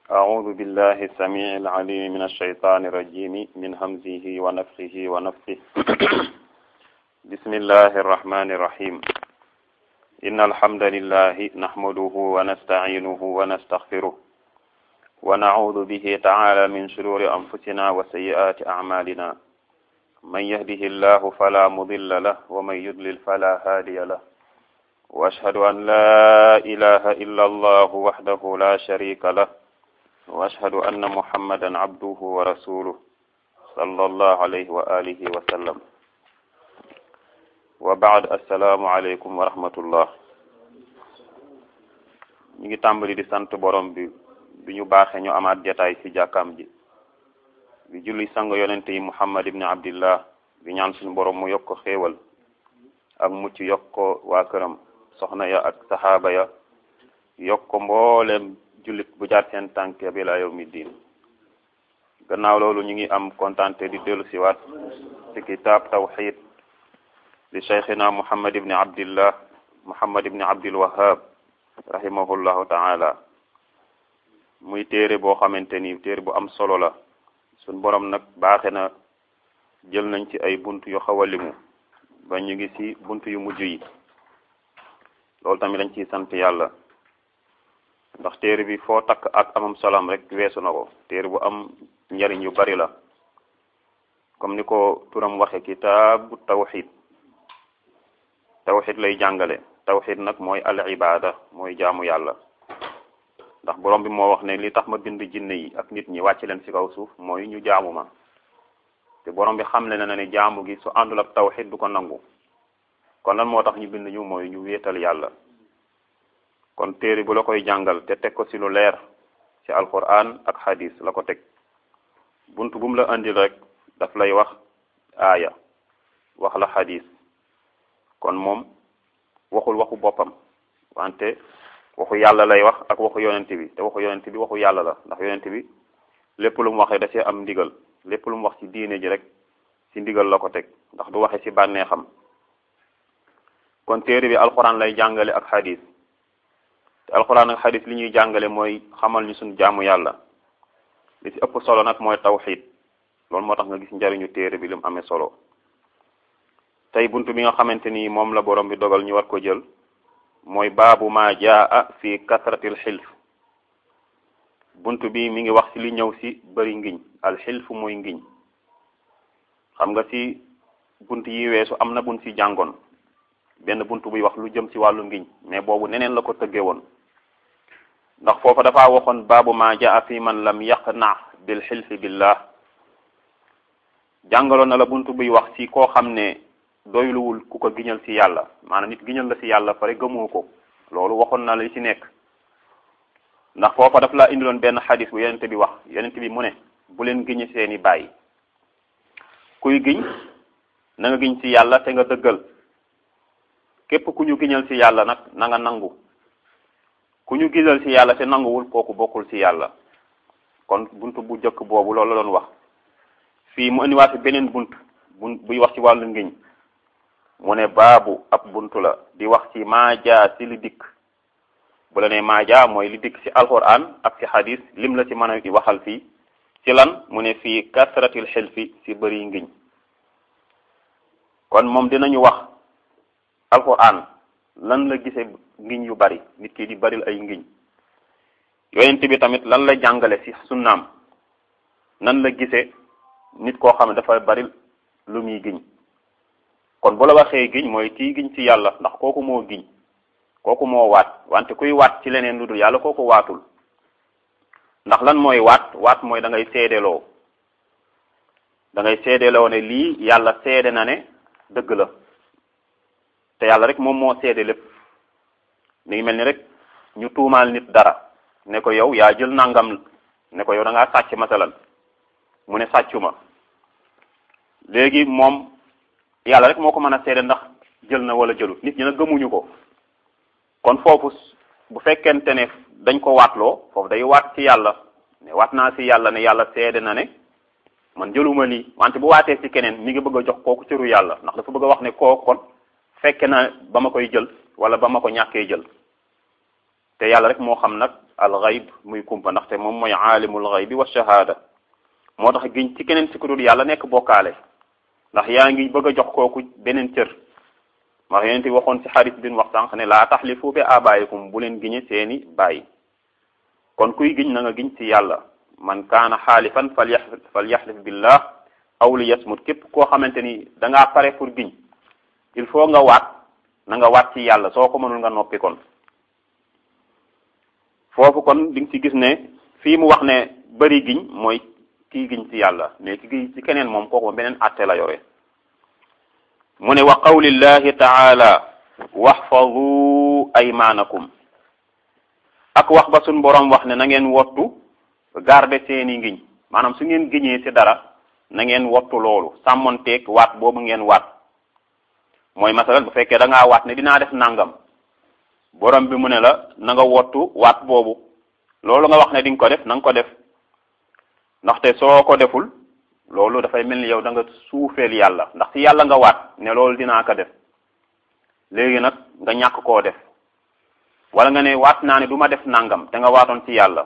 أعوذ بالله السميع العليم من الشيطان الرجيم من همزه ونفخه ونفثه بسم الله الرحمن الرحيم إن الحمد لله نحمده ونستعينه ونستغفره ونعوذ به تعالى من شرور أنفسنا وسيئات أعمالنا من يهده الله فلا مضل له ومن يضلل فلا هادي له وأشهد أن لا إله إلا الله وحده لا شريك له وأشهد أن محمدا عبده ورسوله صلى الله عليه وآله وسلم وبعد السلام عليكم ورحمة الله ñu ngi tàmbali di sant borom bi bi ñu baaxee ñu amaat jataay ci jàkkaam ji bi julli sang yonente yi muhammad ibni abdillah bi ñaan suñu borom mu yokk ko xéewal ak mucc yokk ko waa këram soxna ya ak saxaaba ya yokk ko mbooleem jullit bu jaar seen tànk bi la yawmi diin gannaaw loolu ñu ngi am kontante di dellu siwaat ci kitaab tawxid li cheikhina muhammad ibni abdillah muhammad ibni abdil wahab rahimahullahu taala muy téere boo xamante ni téere bu am solo la suñ borom nag baaxe na jël nañ ci ay bunt yu xaw a limu ba ñu ngi ci bunt yu mujj yi loolu tamit dañ ciy sant yàlla ndax téere bi foo takk ak amam solam rek weesu na ko téere bu am njariñ yu bari la comme ni ko turam waxe kitaabu tawxid tawxid lay jàngale tawxid nag mooy al ibada mooy jaamu yàlla ndax borom bi moo wax ne li tax ma bind jinne yi ak nit ñi wàcc leen ci kaw suuf mooy ñu jaamu ma te borom bi xamle na ne jaamu gi su àndul ak tawxid du ko nangu kon lan moo tax ñu bind ñu mooy ñu wéetal yàlla kon téere bu la koy jàngal te teg ko ci lu leer ci alquran ak hadis la ko teg bunt bu mu la andil rek daf lay wax aaya wax la hadis kon moom waxul waxu boppam wante waxu yàlla lay wax ak waxu yonent bi te waxu yonent bi waxu yàlla la ndax yonent bi lépp lu mu waxee da cee am ndigal lépp lu mu wax ci diine ji rek ci ndigal la ko teg ndax du waxe ci bànneexam kon téere bi alxuraan lay jàngale ak xadis te alxuraan ak xadis li ñuy jàngale mooy xamal ñu suñu jaamu yàlla li ci ëpp solo nag mooy tawxid loolu moo tax nga gis njariñu téere bi li mu amee solo tey buntu bi nga xamante ni moom la borom bi dogal ñu war ko jël mooy baabu ma jaa fi kasratil xilf buntu bi mi ngi wax ci li ñëw ci bari ngiñ al xilf mooy ngiñ xam nga ci bunt yi weesu am na bunt ci jàngoon benn bunt buy wax lu jëm ci wàllu ngiñ mais boobu neneen la ko tëggee woon ndax foofa dafa waxoon baabu ma jaa fi man lam yaqna bil xilfi billah jàngaloon na la bunt buy wax ci koo xam ne doyluwul ku ko giñal ci yàlla maanaam nit giñal la ci yàlla pare gëmoo ko loolu waxoon na la li ci nekk ndax foofa daf laa indiloon benn xadis bu yonent bi wax yonent bi mu ne bu leen giñe seeni bàyyi kuy giñ na nga giñ ci yàlla te nga dëggal képp ku ñu giñal ci yàlla nag na nga nangu ku ñu giñal ci yàlla te nanguwul kooku bokkul ci yàlla kon bunt bu jëkk boobu loolu la doon wax fii mu indiwaat fi beneen bunt bu buy wax ci wàllu ngiñ mu ne baabu ab buntu la di wax ci maajaa ci li dikk bu la ne maajaa mooy li dikk ci alquran ak ci hadis lim la ci mën a waxal fii ci lan mu ne fii kasratil xilfi ci bëri ngiñ kon moom dinañu wax alquran lan la gise ngiñ yu bari nit ki di baril ay ngiñ yonent bi tamit lan la jàngale ci sunnaam nan la gise nit koo xam ne dafa bari lu muy giñ kon bu la waxee giñ mooy kii giñ ci yàlla ndax kooku moo giñ kooku moo waat wante kuy waat ci leneen lu dul yàlla kooku waatul ndax lan mooy waat waat mooy da ngay seedeloo da ngay seedeloo ne lii yàlla seede na ne dëgg la te yàlla rek moom moo seede lépp mi ngi mel ni rek ñu tuumaal nit dara ne ko yow yaa jël nangam ne ko yow da ngaa sàcc masalan mu ne sàccuma léegi moom yàlla rek moo ko mën a seede ndax jël na wala jëlut nit ñi nag gëmuñu ko kon foofu bu fekkente ne dañ ko waatloo foofu day waat ci yàlla ne waat naa ci yàlla ne yàlla seede na ne man jëluma lii wante bu waatee ci keneen mi ngi bëgg a jox kooku cëru yàlla ndax dafa bëgg a wax ne kooku kon fekke na ba ma koy jël wala ba ma ko ñàkkee jël te yàlla rek moo xam nag al gayb muy kumpa ndaxte moom mooy aalimul gaybi wa shahada moo tax giñ ci keneen si ku dul yàlla nekk bokkaale ndax yaa ngi bëgg a jox kooku beneen cër ndax yonent bi waxoon ci xarit bin wax sànq ne laa taxlifu bi abaayikum bu leen giñe seeni bàyyi kon kuy giñ na nga giñ ci yàlla man kaana xaalifan fal yaxlif fal yaxlif billah aw li yasmut képp koo xamante ni da ngaa pare pour giñ il faut nga waat na nga waat ci yàlla soo ko mënul nga noppi kon foofu kon di nga ci gis ne fii mu wax ne bëri giñ mooy kii giñ ci yàlla mais ki giñ ci keneen moom kooku beneen àtte la yore mu ne wa qawlillahi taala waxfadu aymaanakum ak wax ba suñ boroom wax ne na ngeen wottu garde seeni ngiñ maanaam su ngeen giñee ci dara na ngeen wottu loolu sàmmonteeg waat boobu ngeen waat mooy masalan bu fekkee da ngaa waat ne dinaa def nangam borom bi mu ne la na nga wottu waat boobu loolu nga wax ne di nga ko def na nga ko def ndaxte soo ko deful loolu dafay mel ni yow da nga suufeel yàlla ndax ci yàlla nga waat ne loolu dinaa ko def léegi nag nga ñàkk koo def wala nga ne waat naa ne du ma def nangam te nga waatoon ci yàlla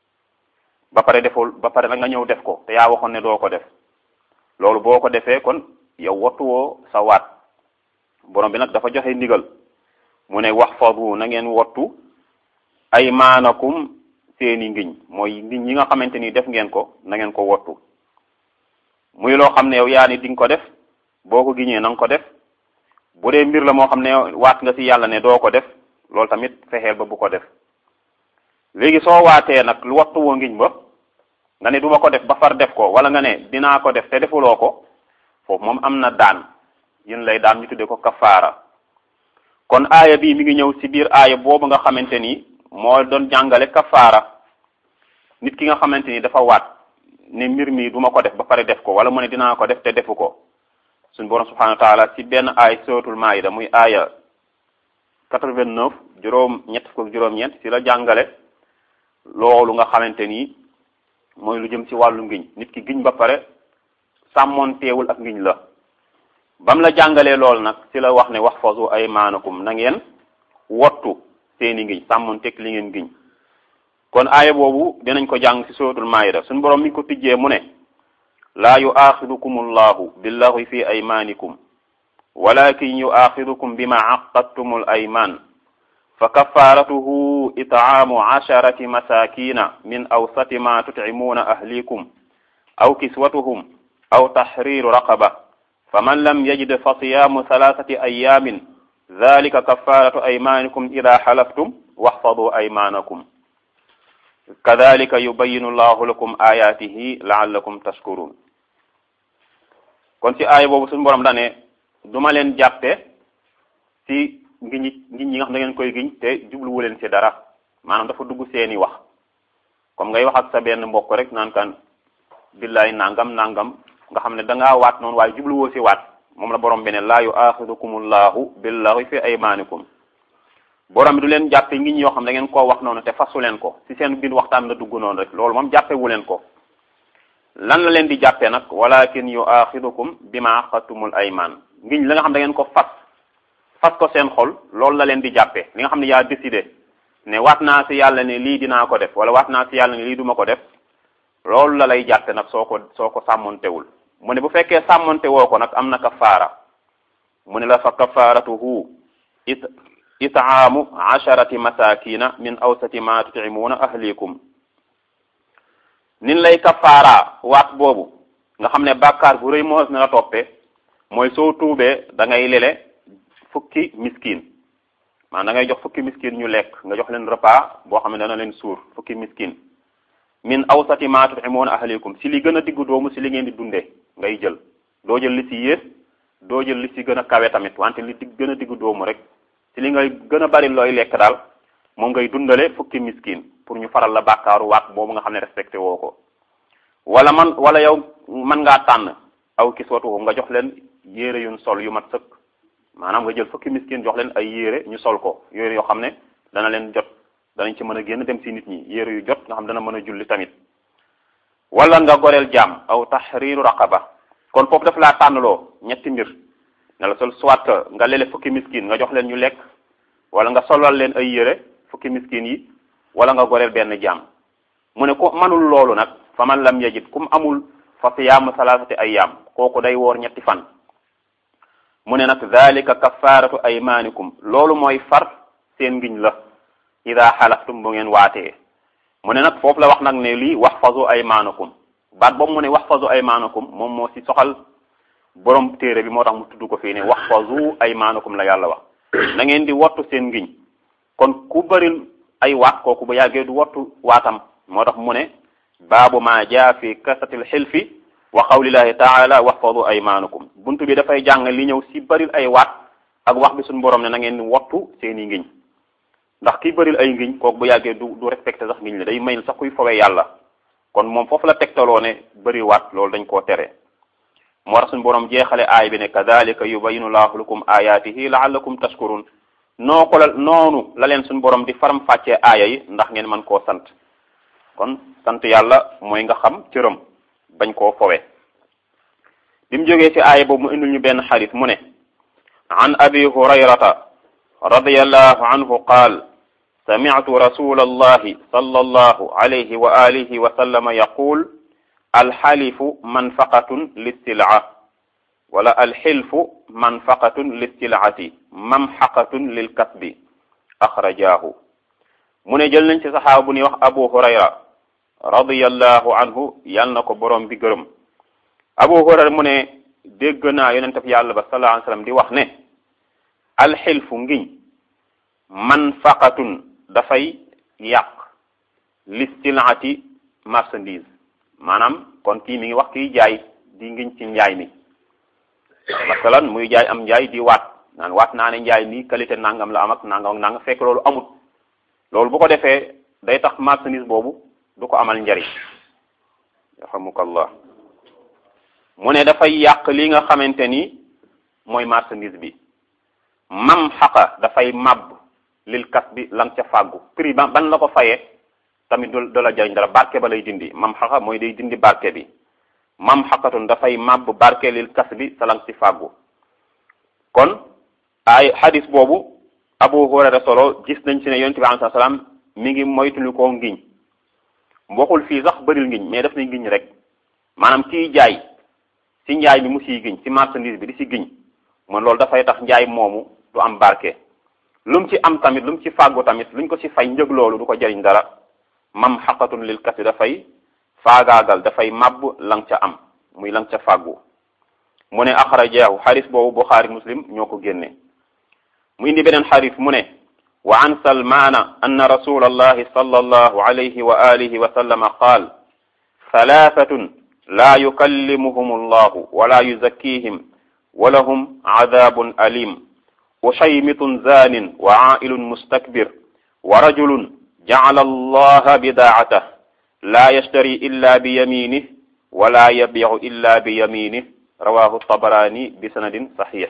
ba pare deful ba pare nag nga ñëw def ko te yaa waxoon ne doo ko def loolu boo ko defee kon yow wattuwoo sa waat borom bi nag dafa joxe ndigal mu ne wax fadu na ngeen wattu ay maanakum seeni ngiñ mooy ngiñ yi nga xamante ni def ngeen ko na ngeen ko wattu muy loo xam ne yow yaa ni di nga ko def boo ko giñee na nga ko def bu dee mbir la moo xam ne waat nga ci yàlla ne doo ko def loolu tamit fexeel ba bu ko def léegi soo waatee nag lu wattu woo ngiñ ba nga ne du ma ko def ba far def ko wala nga ne dinaa ko def te defuloo ko foofu moom am na daan yéen lay daan ñu tuddee ko kafaara kon aaya bii mi ngi ñëw ci biir aaya boobu nga xamante ni moo doon jàngale kafaara nit ki nga xamante ni dafa waat ne mbir mi du ma ko def ba pare def ko wala mu ne dinaa ko def te defu ko suñu borom subhanahu wa taala ci benn aay suratul maida muy aaya 89 juróom ñett fukk juróom-ñeent ci la jàngale loolu nga xamante ni mooy lu jëm ci wàllu ngiñ nit ki giñ ba pare sàmmoonteewul ak ngiñ la bam la jàngalee loolu nag ci la wax ne wax fasu ay maanakum na ngeen wottu seeni ngiñ sàmmoonteeg li ngeen giñ kon aaya boobu dinañ ko jàng ci suratul maida suñu borom mi ngi ko tijjee mu ne laa yuaxidukum allahu billahi fi aymanikum walakin yuaxidukum bima aqadtum al ayman fa kafaratuhu itaamu asharati masakina min awsati ma tutcimuuna ahlikum aw kiswatuhum aw tahriru raqaba faman lam yajid fa siyaamu thalathati ayamin dhalika kafaratu aymanikum ida xalaftum waxfadu aymanakum kadalika yubayinu llahu lakum ayatihi laallakum tashkurun kon ci aaya boobu suñu borom dane duma leen jàppe ci ngiñ ngiñ ñi nga xam da ngeen koy giñ te jubluwu leen ci dara maanaam dafa dugg seeni wax comme ngay wax ak sa benn mbokk rek naan kan billaay nangam nangam nga xam ne da ngaa waat noonu waaye jubluwoo ci waat moom la borom bi ne laa yuaxidukumullahu billahi fi aymanikum borom bi du leen jàppe ngiñ yoo xam da ngeen koo wax noonu te fasu leen ko ci seen biir waxtaan la dugg noonu rek loolu moom jàppe wu leen ko lan la leen di jàppee nag walakin yuaxidukum bima aqadtumul ayman ngiñ la nga xam da ngeen ko fas fas ko seen xol loolu la leen di jàppee li nga xam ne yaa décidé ne waat naa ci yàlla ne lii dinaa ko def wala waat naa ci yàlla ne lii duma ko def loolu la lay jàppe nag soo ko soo ko sàmmontewul mu ne bu fekkee sàmmonte woo ko nag am na kafaara mu ne la fa kafaaratuhu it itaamu asharati masakina min awsati ma tutcimuuna ahlikum nin lay kafaara waat boobu nga xam ne bàkkaar bu rëy moo na la toppee mooy soo tuubee da ngay lele fukki miskin maanaam da ngay jox fukki miskin ñu lekk nga jox leen repas boo xam ne dana leen suur fukki miskin min awsati ma tut'imuuna ahlikum si li gën a diggu doomu si li ngeen di dundee ngay jël doo jël li si yées doo jël li si gën a kawe tamit wante li dig gën a diggu doomu rek si li ngay gën a bari looy lekk daal moom ngay dundale fukki miskin pour ñu faral la bàkkaaru waat boobu nga xam ne respecté woo ko wala man wala yow mën ngaa tànn aw kiswatuhum nga jox leen yére yuñ sol yu mat sëkk maanaam nga jël fukki miskin jox leen ay yére ñu sol ko yére yoo xam ne dana leen jot danañ ci mën a génn dem si nit ñi yére yu jot nga xam dana mën a julli tamit wala nga goreel jaam aw tahriru raqaba kon foofu daf laa tànnloo ñetti mbir ne la sol soit nga lele fukki miskin nga jox leen ñu lekk wala nga solal leen ay yére fukki miskin yi wala nga goreel benn jaam mu ne ko manul loolu nag fa man lam yajid kum amul fa siyaamu salaasati ayyaam kooku day woor ñetti fan mu ne nag dhalika kafaratu aymanikum loolu mooy far seen ngiñ la ida xalaftum bu ngeen waatee mu ne nag foofu la wax nag ne lii waxfazu aymanakum baat boobu mu ne waxfazu aymanakum moom moo si soxal borom téere bi moo tax mu tudd ko fii ne waxfazu aymanakum la yàlla wax na ngeen di wattu seen ngiñ kon ku bëril ay waat kooku bu yàggee du wattu waatam moo tax mu ne baabu ma jaa fi kasatil xilfi wa qawlillahi taala waxfadu aymanakum buntu bi dafay jàng li ñëw si bëril ay waat ak wax bi suñu borom ne na ngeen wattu seen i ngiñ ndax ki bëril ay ngiñ kooku bu yàggee du du respecté sax ngiñ la day may sax kuy fowee yàlla kon moom foofu la tegtaloo ne bëri waat loolu dañ koo tere moo tax suñu borom jeexale aay bi ne kadalika yubayinu laahu lakum ayatihi laallakum tashkurun noo ko la noonu la leen suñu borom di faram fàccee aaya yi ndax ngeen mën koo sant kon sant yàlla mooy nga xam cëram bañ koo fowe bi mu jógee ci aaya boobu mu indil ñu benn xadis mu ne an abi hurayrata radiyallahu anhu qaal sami'tu rasula allahi sallallahu alayhi wa alihi wa sallama yaqul alxalifu manfaqatun lissilaa wala alxilfu manfaqatun lissilati mamxaqatun lilkasbi axrajaahu mu ne jël nañ ci saxaaba bu ñuy wax abu hurayra radiyallahu anhu yal na ko borom bi gërëm abu hurayra mu ne dégg naa yonente bi yàlla ba sallallahu alayhi wasallam di wax ne alxilfu ngiñ manfaqatun dafay yàq listilaati marchandise maanaam kon kii mi ngi wax kiy jaay di ngiñ ci njaay mi masalan muy jaay am njaay di waat naan waat naa ne njaay mi qualité nangam la am ak nangam ak nangam fekk loolu amut loolu bu ko defee day tax marchandise boobu du ko amal njariñ yarhamukallah mu ne dafay yàq li nga xamante ni mooy marchandise bi mam xaqa dafay màbb lil kas bi lang ca fàggu prix ba ban la ko fayee tamit du du la jariñ dara barke ba lay dindi mam xaqa mooy day dindi barke bi mam xaqatun dafay màbb barke lil kas bi sa lang ci fàggu kon ay hadis boobu abu hurayra solo gis nañ ci ne yonent bi alayhi salaam mi ngi moytuñu koo ngiñ waxul fii sax bëril ngiñ mais daf na ngiñ rek maanaam kiy jaay ci njaay mi mu siy giñ ci marchandise bi di si giñ man loolu dafay tax njaay moomu du am barke lu mu ci am tamit lu mu ci fàggu tamit luñ ko ci fay njëg loolu du ko jëriñ dara mam xaqatun lil kasi dafay faagaagal dafay màbb lang ca am muy lang ca fàggu mu ne axrajaahu xaris boobu buxaari muslim ñoo ko génne mu indi beneen xaris mu ne wa an salmaana anna rasul allahi sallallahu alayhi wa alihi wa sallama qaal thalathatun la yukallimuhum allahu wala yuzakkihim wa lahum adabun alim ushaymitun zanin wa ailun mustakbir wa rajulun jacala allaha bidaacatah la yashtari illa bi yaminih wala yabicu illa bi yaminih rawahu tabarani bi sanadin saxix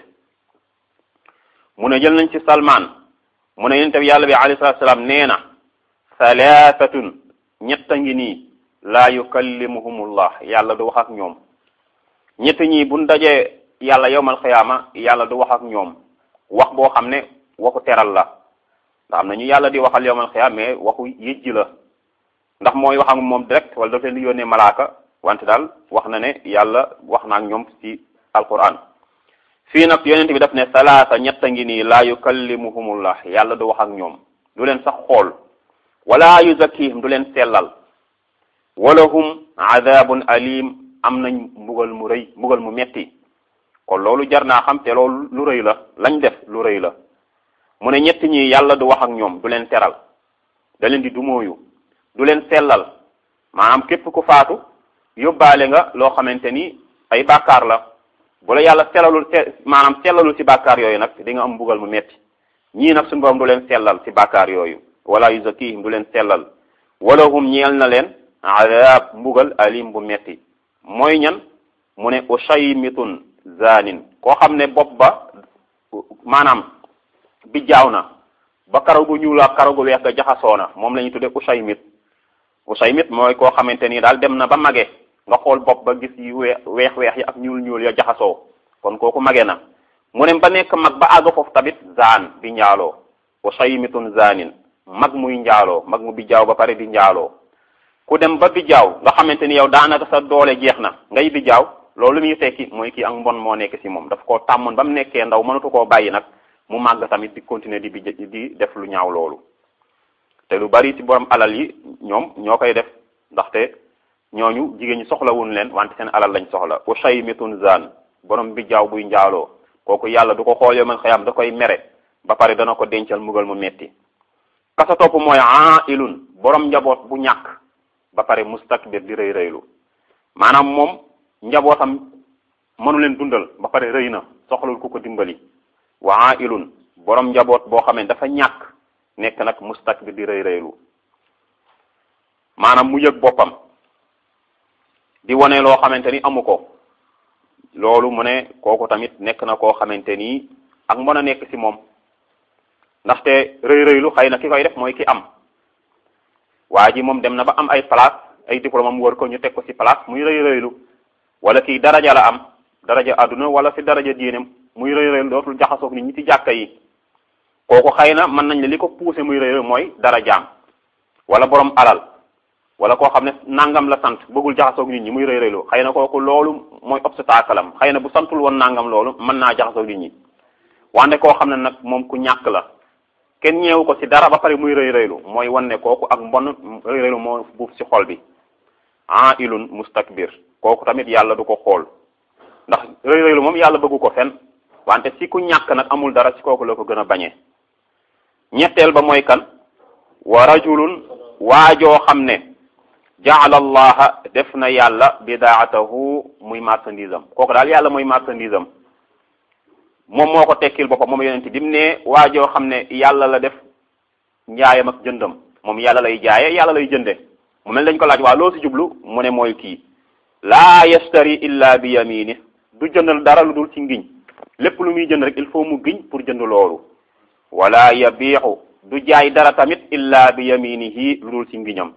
mu ne jël nañ ci salman mu ne yonent bi yàlla bi alayhi salatu salaam nee na thalathatun ñett a ngi nii laa yukallimuhumullah yàlla du wax ak ñoom ñett ñi buñ dajee yàlla yowmal xiyaama yàlla du wax ak ñoom wax boo xam ne waxu teral la ndax am na ñu yàlla di waxal yowmal xiyaama mais waxu yëjji la ndax mooy wax ak moom direct wala daf leen di yónnee malaaka wante daal wax na ne yàlla wax na ak ñoom ci alquran fii nag yonent bi daf ne salaasa ñett a ngi nii laa yukallimuhumullah yàlla du wax ak ñoom du leen sax xool wala yuzakkihim du leen sellal walahum adabun alim am nañ mbugal mu rëy mbugal mu metti kon loolu jar naa xam te loolu lu rëy la lañ def lu rëy la mu ne ñett ñi yàlla du wax ak ñoom du leen teral da leen di dumóoyu du leen sellal maanaam képp ku faatu yóbbaale nga loo xamante ni ay bàkkaar la bu la yàlla sellalul maanaam sellalul ci bàkkaar yooyu nag di nga am mbugal mu metti ñii nag suñu borom du leen sellal ci bàkkaar yooyu wala yuzakkihim du leen sellal walahum ñeel na leen adab mbugal alim bu metti mooy ñan mu ne ushaymitun zanin koo xam ne bopp ba maanaam bi jaaw na ba karaw gu ñuul ak karaw gu weex ga jaxasoo na moom la ñuy tudde ushaymit ushaymit mooy koo xamante ni daal dem na ba mage nga xool bopp ba gis yi weex weex yi ak ñuul ñuul ya jaxasoo kon kooku mage na mu ne ba nekk mag ba àgg foofu tamit zaan bi njaaloo usaymitun zanin mag muy njaaloo mag mu bijjaaw ba pare di njaaloo ku dem ba bijjaaw nga xamante ni yow daanaka sa doole jeex na ngay bijjaaw loolu muy tekki mooy kii ak mbon moo nekk ci moom daf koo tàmmoon ba mu nekkee ndaw mënatu koo bàyyi nag mu màgg tamit di continuer di bij di def lu ñaaw loolu te lu bari ci borom alal yi ñoom ñoo koy def ndaxte ñooñu jigéen ñi soxlawuñ leen wante seen alal lañ soxla ushaymitun zan borom bijjaaw buy njaaloo kooku yàlla du ko xool yow man xëyam da koy mere ba pare dana ko dencal mugal mu metti kasa topp mooy ailun borom njaboot bu ñàkk ba pare mustakbir di rëy rëylu maanaam moom njabootam mënu leen dundal ba pare rëy na soxlul ku ko dimbali wa ailun borom njaboot boo xamee dafa ñàkk nekk nag mustakbir di rëy rëylu maanaam mu yëg boppam di wane loo xamante ni amu ko loolu mu ne kooku tamit nekk na koo xamante ni ak mën a nekk ci moom ndaxte rëy rëylu xëy na ki koy def mooy ki am waa ji moom dem na ba am ay place ay diplôme am wër ko ñu teg ko ci place muy rëy rëylu wala kii daraja la am daraja àdduna wala ci daraja diine muy rëy rëylu dootul jaxasoog nit ñi ci jàkka yi kooku xëy na mën nañ ne li ko poussé muy rëy mooy darajaam wala borom alal wala koo xam ne nangam la sant bëggul jaxasoog nit ñi muy rëy rëylu xëy na kooku loolu mooy obstacle am xëy na bu santul woon nangam loolu mën naa jaxasoog nit ñi wante koo xam ne nag moom ku ñàkk la kenn ñeewu ko ci dara ba pare muy rëy rëylu mooy wan ne kooku ak mbon rëy rëylu moo buuf ci xol bi ah ilun mustakbir kooku tamit yàlla du ko xool ndax rëy rëylu moom yàlla bëggu ko fen wante ci ku ñàkk nag amul dara ci kooku la ko gën a bañee ñetteel ba mooy kan wa rajulun waajoo xam ne jaala allaha def na yàlla bidaatahu muy marchandise am kooku daal yàlla mooy marchandise am moom moo ko tekkil boppam moom yonent bi mu ne waajoo xam ne yàlla la def njaayam ak jëndam moom yàlla lay jaaye yàlla lay jënde mu mel dañ ko laaj waa loo ci jublu mu ne mooy kii laa yastari illa bi yamini du jëndal dara lu dul ci ngiñ lépp lu muy jënd rek il faut mu giñ pour jënd loolu wala yabiixu du jaay dara tamit illa bi yaminihi lu dul ci ngiñam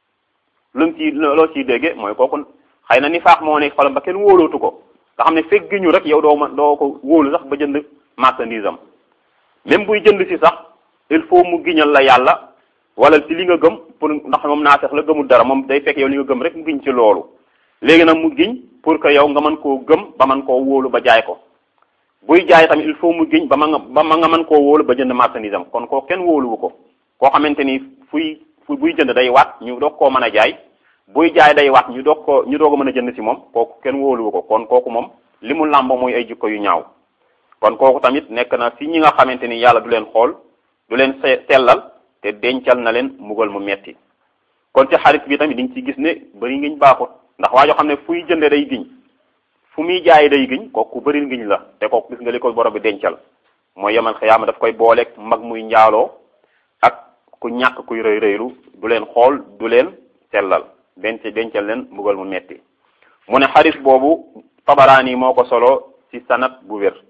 lu mu ci loo ciy dégge mooy kooku xëy na ni faax moo nekk xolam ba kenn wóolootu ko nga xam ne fekk giñu rek yow doo ma doo ko wóolu sax ba jënd marchandise am même buy jënd si sax il faut mu giñal la yàlla wala ci li nga gëm pour ndax moom naa fex la gëmul dara moom day fekk yow li nga gëm rek mu giñ ci loolu léegi nag mu giñ pour que yow nga mën koo gëm ba mën koo wóolu ba jaay ko buy jaay tamit il faut mu giñ ba ma nga ba ma nga mën koo wóolu ba jënd marchandise am kon koo kenn wóoluwu ko koo xamante ni fuy fu buy jënd day waat ñu doog koo mën a jaay buy jaay day waat ñu doog ko ñu doog a mën a jënd ci moom kooku kenn wóoluwu ko kon kooku moom li mu làmbo mooy ay jikko yu ñaaw kon kooku tamit nekk na ci ñi nga xamante ni yàlla du leen xool du leen sellal te dencal na leen mugal mu metti kon ci xarit bi tamit diñ ci gis ne bëri ngiñ baaxut ndax waa joo xam ne fuy jënde day giñ fu muy jaay day giñ kooku bëri ngiñ la te kooku gis nga li ko borom bi dencal mooy yemal xiyaama daf koy booleeg mag muy njaaloo ak ku ñàkk kuy rëy rëylu du leen xool du leen sellal denc dencal leen mugal mu metti mu ne xarit boobu tabaraani moo ko solo ci sanat bu wér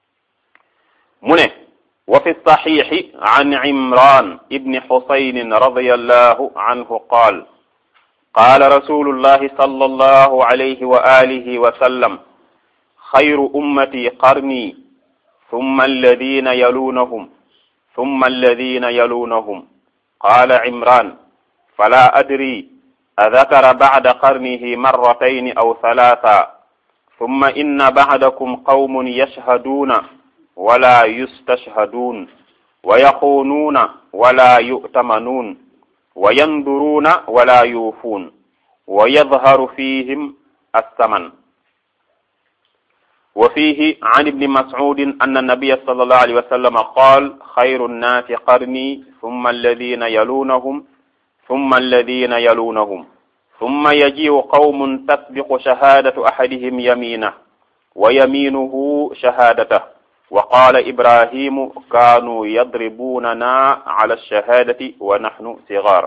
mu ne wa fi saxiixi an imran ibni xusaynin radiyallahu anhu qaal qaala rasulullahi sallallahu alayhi wa alihi wa sallam xayru ummati qarni thumma alladina yalunahum thumma alladina yalunahum qaala imran fala adri adakara bacda qarnihi marratayn aw thalatha ثم إن بعدكم قوم يشهدون ولا يستشهدون ويخونون ولا يؤتمنون وينظرون ولا يوفون ويظهر فيهم الثمن وفيه عن ابن مسعود أن النبي صلى الله عليه وسلم قال خير الناس قرني ثم الذين يلونهم ثم الذين يلونهم ثم يجيء قوم تسبق شهادة أحدهم يمينه ويمينه شهادته وقال إبراهيم كانوا يضربوننا على الشهادة ونحن صغار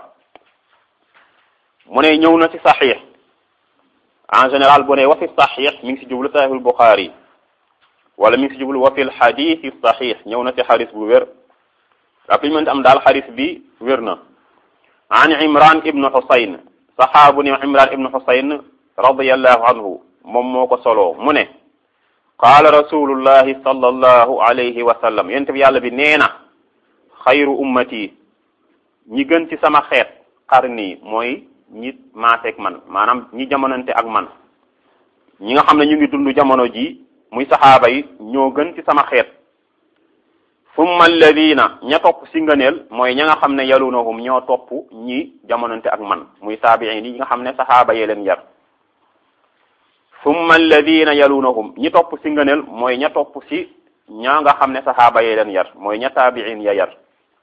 mu ne ñëw na ci saxiix en général bu ne wa fi saxiix mi ngi si jublu saxiixul Buxaari wala mi ngi si jublu wa fil xadiisi saxiix ñëw na ci xadis bu wér ak li ñu mën am daal xadis bi wér na an Imran ibnu Xusayn saxaabu ni Imran ibnu Xusayn radiyallahu anhu moom moo ko soloo mu ne qaala rasulullahi sallallahu alayhi wa sallam yonent bi yàlla bi nee na xayru ummati ñi gën ci sama xeet qarni mooy ñi maaseeg man maanaam ñi jamonante ak man ñi nga xam ne ñu ngi dund jamono ji muy saxaaba yi ñoo gën ci sama xeet summa alladina ña topp si ngëneel mooy ña nga xam ne yalunahum ñoo topp ñi jamonante ak man muy taabiin yi nga xam ne saxaaba yee leen yar summa alladina yalunahum ñi topp si ngëneel mooy ña topp si ña nga xam ne saxaaba yee leen yar mooy ña taabiin ya yar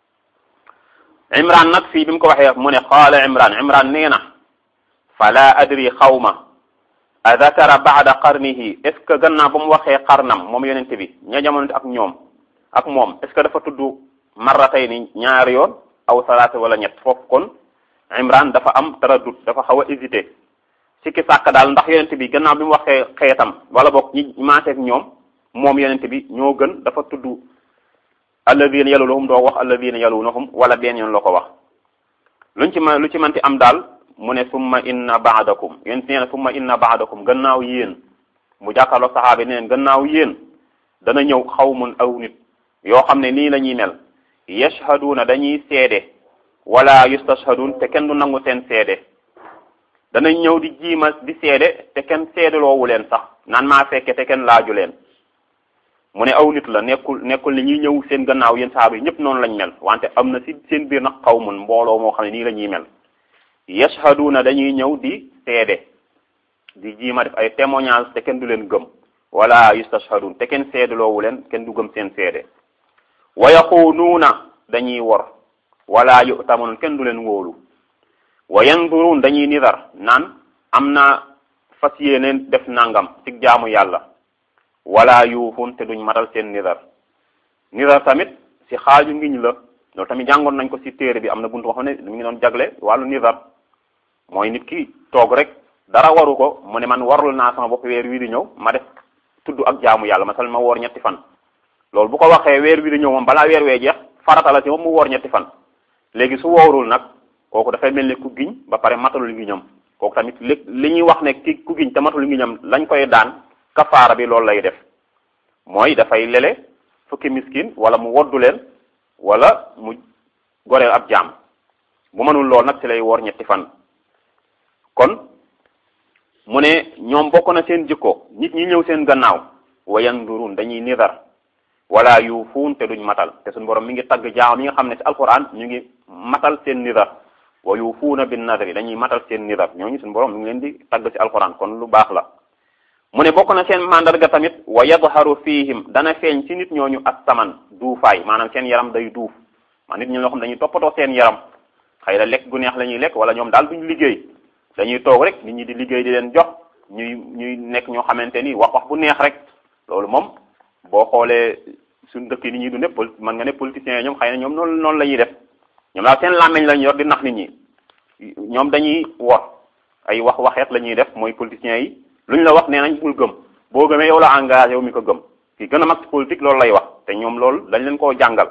imran nag fii bi mu ko waxee mu ne qaala imran imran nee na fala adri xawma a dakara baada qarnihi est ce que gannaaw ba mu waxee qarnam moom yonente bi ña jamonante ak ñoom ak moom est ce que dafa tudd marratay ni ñaari yoon aw salaata wala ñett foofu kon imran dafa am taraddut dafa xaw a hésité sikki sàkk daal ndax yonente bi gannaaw bi mu waxee xeetam wala boog ñi maaseeg ñoom moom yonente bi ñoo gën dafa tudd alladina yalunahum doo wax alladina yalunahum wala benn yoon la ko wax luñ ci ma lu ci manti am daal mu ne summa inna baadakum yonente nee na summa inna baadakum gannaaw yéen mu jàkkaarloog saxaaba ne leen gannaaw yéen dana ñëw xawmun aw nit yoo xam ne nii la ñuy mel yashhaduuna dañuy seede wala yustashhadun te kenn du nangu seen seede danañ ñëw di jiima di seede te kenn seedeloowu leen sax naan maa fekke te kenn laaju leen mu ne aw nit la nekkul nekkul ni ñuy ñëw seen gannaaw yéen saxaaba yi ñëpp noonu lañ mel wante am na si seen biir nag xawmun mbooloo moo xam ne nii la ñuy mel yashhaduuna dañuy ñëw di seede di jiima def ay témoignage te kenn du leen gëm wala yustashhadun te kenn seedaloowu leen kenn du gëm seen seede wa yaxuunuuna dañuy wor wala yutamanun kenn du leen wóolu wa yanduruun dañuy nidar naan am na fas yéeneen def nangam ci jaamu yàlla wala yuufun te duñ matal seen nidar nidar tamit si xaaju ngiñ la loolu tamit jàngoon nañ ko si téere bi am na buntu boo xam ne mi ngi doon jagle wàllu nidar mooy nit ki toog rek dara waru ko mu ne man warul naa sama bopp weer wii di ñëw ma def tudd ak jaamu yàlla masal ma woor ñetti fan loolu bu ko waxee weer wi di ñëw moom balaa weer wee jeex farata la ci moom mu woor ñetti fan léegi su woorul nag kooku dafay mel ni ku giñ ba pare matalul ngiñam kooku tamit li li ñuy wax ne ki ku giñ te matalul ngiñam lañ koy daan kafaara bi loolu lay def mooy dafay lele fukki miskin wala mu woddu leen wala mu goreel ab jaam bu mënul lool nag ci lay woor ñetti fan kon mu ne ñoom bokk na seen jikko nit ñi ñëw seen gannaaw wa yandurun dañuy nidar wala yuufuun te duñ matal te suñu borom mi ngi tagg jaam yi nga xam ne ci alquran ñu ngi matal seen nidar wa yuufuuna bin nadri dañuy matal seen nidar ñooñu suñu borom mi ngi leen di tagg ci alquran kon lu baax la mu ne bokk na seen mandarga tamit wa yadharu fihim dana feeñ ci nit ñooñu ak saman duufaay maanaam seen yaram day duuf maa nit ñi ñoo xam dañuy toppatoo seen yaram xëy na lekk gu neex la ñuy lekk wala ñoom daal duñ liggéey dañuy toog rek nit ñi di liggéey di leen jox ñuy ñuy nekk ñoo xamante ni wax wax bu neex rek loolu moom boo xoolee suñu dëkk yi ni ñuy dundee pol mën nga ne politiciens yi ñoom xëy na ñoom noonu noonu la ñuy def ñoom daal seen làmmiñ lañu yor di nax nit ñi ñoom dañuy wor ay wax waxeet la ñuy def mooy politiciens yi lu ñu la wax nee nañ bul gëm boo gëmee yow la engagé yow mi ko gëm ki gën a mag politique loolu lay wax te ñoom loolu dañ leen koo jàngal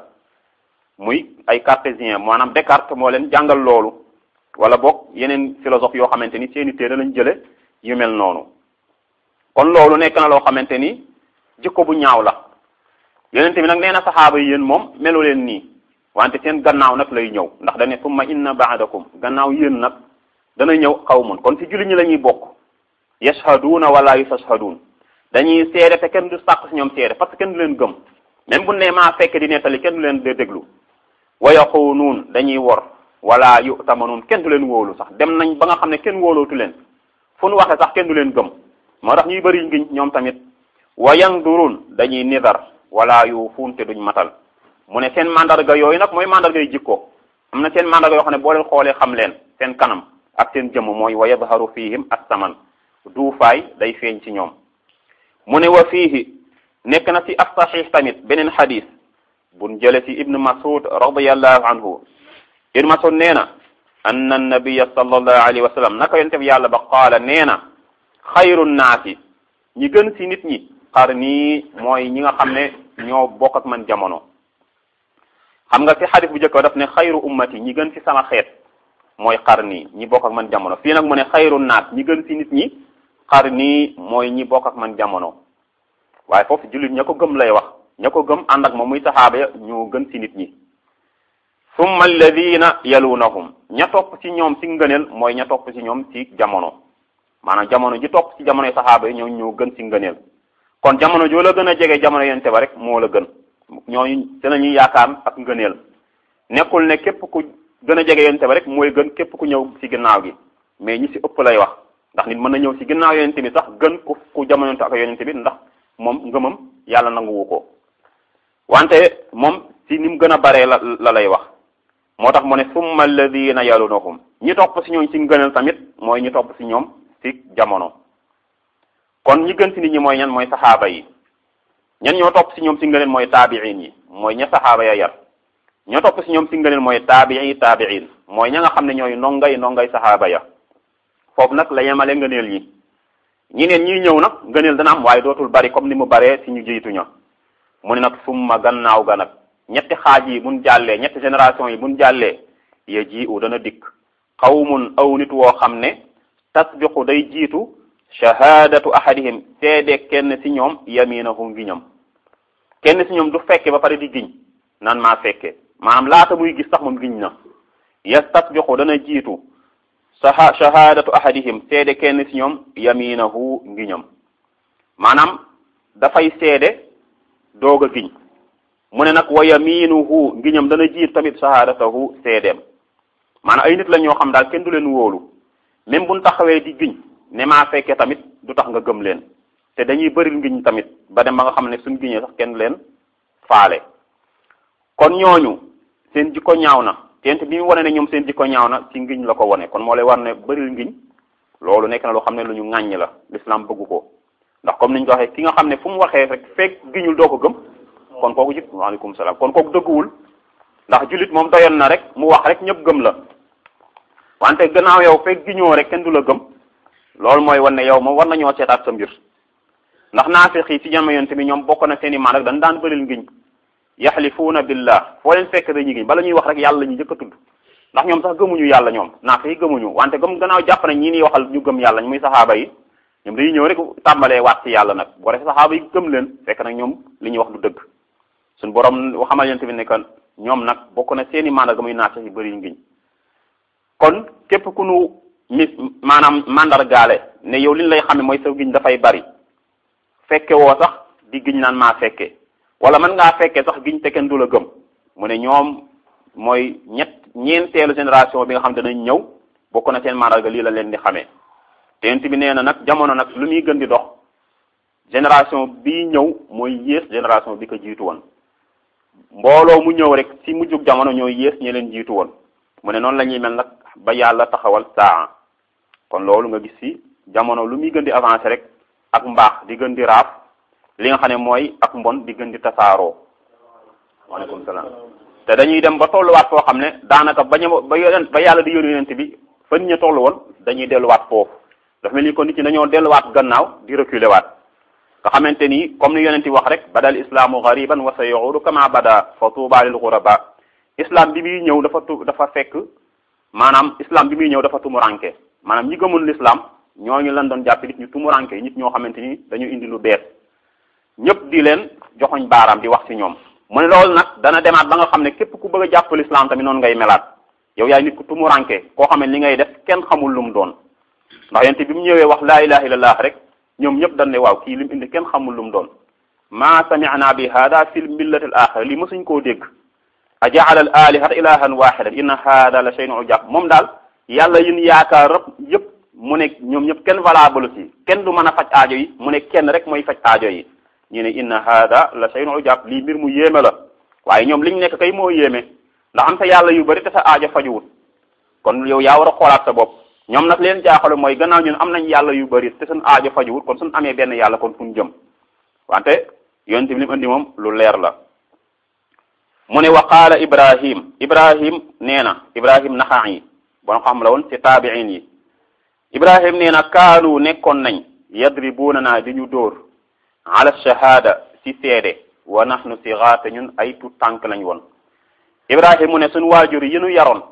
muy ay cartésien maanaam Descartes moo leen jàngal loolu wala boog yeneen philosophe yoo xamante ni seeni téere lañ jële yu mel noonu kon loolu nekk na loo xamante ni jikko bu ñaaw la yonent bi nag nee na saxaaba yi yéen moom melu leen nii wante seen gannaaw nag lay ñëw ndax dañ ne summa inna baadakum gannaaw yéen nag dana ñëw xawmun kon ci julli ñi la ñuy bokk yashhaduuna wala yustashhaduun dañuy seede te kenn du sàq si ñoom seede parce que kenn du leen gëm même bu ne maa fekk di nettali kenn du leen de déglu wa yaxuunuun dañuy wor wala yutamanuun kenn du leen wóolu sax dem nañ ba nga xam ne kenn wóolootu leen fu nu waxee sax kenn du leen gëm moo tax ñuy bëri ngiñ ñoom tamit wa yanduruun dañuy nidar wala yuufuun te duñ matal mu ne seen mandarga yooyu nag mooy mandarga yu jikko am na seen mandarga yoo xam ne boo leen xoolee xam leen seen kanam ak seen jëmm mooy wa yadharu fihim as-saman duufaay day feeñ ci ñoom mu ne wa fiihi nekk na ci as-sahih tamit beneen xadis buñ jële ci ibnu masud radiallahu anhu ibnu masud nee na anna annabiya sallallahu alayhi wa sallam naka yonente bi yàlla ba qaala nee na xayru naasi ñi gën ci nit ñi qarni mooy ñi nga xam ne ñoo bokk ak man jamono xam nga ci xadis bu njëkk daf ne xayru ummati ñi gën ci sama xeet mooy qarni ñi bokk ak man jamono fii nag mu ne xayru naas ñi gën ci nit ñi qarni mooy ñi bokk ak man jamono waaye foofu jullit ña ko gëm lay wax ña ko gëm ànd ak moom muy saxaaba ya ñoo gën ci nit ñi summa alladina yalunahum ña topp ci ñoom ci ngëneel mooy ña topp ci ñoom ci jamono maanaam jamono ji topp ci jamonoy saxaaba yi ñoo ñoo gën ci ngëneel kon jamono joo la gën a jege jamono yonente ba rek moo la gën ñooñu dinañuy yaakaar ak ngëneel nekkul ne képp ku gën a jege yonente ba rek mooy gën képp ku ñëw ci ginnaaw gi mais ñi ci ëpp lay wax ndax nit mën na ñëw ci ginnaaw yonente bi sax gën ku ku jamononte ak yonente bi ndax moom ngëmam yàlla nanguwu ko wante moom ci ni mu gën a baree la la lay wax moo tax mu ne summa alladina yalunahum ñi topp ci ñoom ci ngëneel tamit mooy ñi topp ci ñoom ci jamono kon ñi gën ci nit ñi mooy ñan mooy saxaaba yi ñan ñoo topp ci ñoom ci ngëneel mooy taabiin yi mooy ña saxaaba ya yar ñoo topp ci ñoom ci ngëneel mooy taabii taabiin mooy ña nga xam ne ñooy nongay nongay saxaaba ya foofu nag la yemale ngëneel yi ñi neen ñiy ñëw nag ngëneel dana am waaye dootul bari comme ni mu baree ci ñu jiitu ña mu ne nag summa gannaaw ga nag ñetti xaaj yi mun jàllee ñetti génération yi mun jàllee ya ji u dana dikk xawmun aw nit woo xam ne tasbiqu day jiitu shahadatu ahadihim seede kenn ci ñoom yaminahu ngiñam kenn ci ñoom du fekke ba pare di giñ naan maa fekke maanaam laata muy gis sax moom giñ na yastasbiqu dana jiitu saha shahadatu ahadihim seede kenn ci ñoom yaminahu ngiñam maanaam dafay seede doog a giñ mu ne nag wa yaminuhu ngiñam dana jiitu tamit shahadatahu seedeem maanaam ay nit la ñoo xam daal kenn du leen wóolu même buñ taxawee di giñ ne maa fekke tamit du tax nga gëm leen te dañuy bëril ngiñ tamit ba dem ba nga xam ne suñ giñee sax kenn leen faale kon ñooñu seen jikko ñaaw na teent bi mu wane ne ñoom seen jikko ñaaw na ci ngiñ la ko wane kon moo lay war ne bëril ngiñ loolu nekk na loo xam ne lu ñu ŋàññ la l'islam bëggu ko ndax comme niñ ko waxee ki nga xam ne fu mu waxee rek fekk giñul doo ko gëm kon kooku jit waaleykum salaam kon kooku dëgguwul ndax jullit moom doyoon na rek mu wax rek ñëpp gëm la wante gannaaw yow fekk giñoo rek kenn du la gëm loolu mooy wan ne yow moom war nañoo seetaat sa mbir ndax naafiq yi ci jamono yonte bi ñoom bokk na seen i maan rek dañ daan bëril ngiñ yaxlifuuna billah foo leen fekk dañuy giñ bala ñuy wax rek yàlla ñu njëkk a tudd ndax ñoom sax gëmuñu yàlla ñoom naafiq yi gëmuñu wante gëm gannaaw jàpp nañ ñii niy waxal ñu gëm yàlla ñu muy saxaaba yi ñoom dañuy ñëw rek tàmbalee waat ci yàlla nag boo defee saxaaba yi gëm leen fekk nag ñoom li ñuy wax du dëgg suñu borom xamal yonte bi ne que ñoom nag bokk na seen i maan ga muy naafiq yi bëri ngiñ kon képp ku nu mi maanaam mandargaale ne yow li ñu lay xame mooy sa giñ dafay bari fekke woo sax di giñ naan maa fekke wala mën ngaa fekke sax giñ te kenn du la gëm mu ne ñoom mooy ñett ñeenteelu génération bi nga xam danañ ñëw bokk na seen mandarga lii la leen di xamee teent bi nee na nag jamono nag lu muy gën di dox génération bii ñëw mooy yées génération bi ko jiitu woon mbooloo mu ñëw rek ci mujjug jamono ñooy yées ñi leen jiitu woon mu ne noonu la ñuy mel nag ba yàlla taxawal saa kon loolu nga gis ci jamono lu muy gën di avancer rek ak mbaax di gën di raaf li nga xam ne mooy ak mbon di gën di tasaaroo waaleykum salaam te dañuy dem ba tolluwaat foo xam ne daanaka ba ñu ba yonent ba yàlla di yónni yonent bi fan ñu tollu woon dañuy delluwaat foofu dafa mel ni kon nit ñi dañoo delluwaat gannaaw di reculer waat nga xamante ni comme ni yonent wax rek badal islaamu gariban wa sa yuudu kama bada fa tuuba lil ghuraba islam bi muy ñëw dafa tu dafa fekk maanaam islam bi muy ñëw dafa tumuranke maanaam ñi gëmul l'islam ñooñu lan doon jàpp nit ñu tumuranke nit ñoo xamante ni dañu indi lu bees ñëpp di leen joxoñ baaraam di wax ci ñoom mu ne loolu nag dana demaat ba nga xam ne képp ku bëgg a jàpp l'islam tamit noonu ngay melaat yow yaay nit ku tumuranke koo xam ne li ngay def kenn xamul lu mu doon ndax yonent bi mu ñëwee wax laa ilaha illallah rek ñoom ñëpp dañ ne waaw kii li mu indi kenn xamul lu mu doon ma sami'na bi hada fil millati al axira lii mësuñ koo dégg a jaala al alihata ilahan wahidan inna hada la shay'un ujab moom daal yàlla yin yaakaar rëpp yëpp mu ne ñoom ñëpp kenn valable ci kenn du mën a faj aajo yi mu ne kenn rek mooy faj aajo yi ñu ne inna hada la shay'un ujab lii mbir mu yéeme la waaye ñoom liñ nekk kay moo yéeme ndax am sa yàlla yu bari te sa aajo fajuwut kon yow yaa war a xoolaat sa bopp ñoom nag leen jaaxale mooy gannaaw ñun am nañ yàlla yu bari te suñ aajo fajuwut kon suñ amee benn yàlla kon fu ñu jëm wante yonent bi li mu indi moom lu leer la mu ne wa qaala ibrahim ibrahim nee na ibrahim naxaa yi bon xam la woon ci taabiin yi ibrahim nee na kaanu nekkoon nañ yadribuuna naa di ñu dóor ala shahada ci seede wa nahnu sigaar te ñun ay tu tànk lañ woon ibrahim mu ne suñ waajur yi ñu yaroon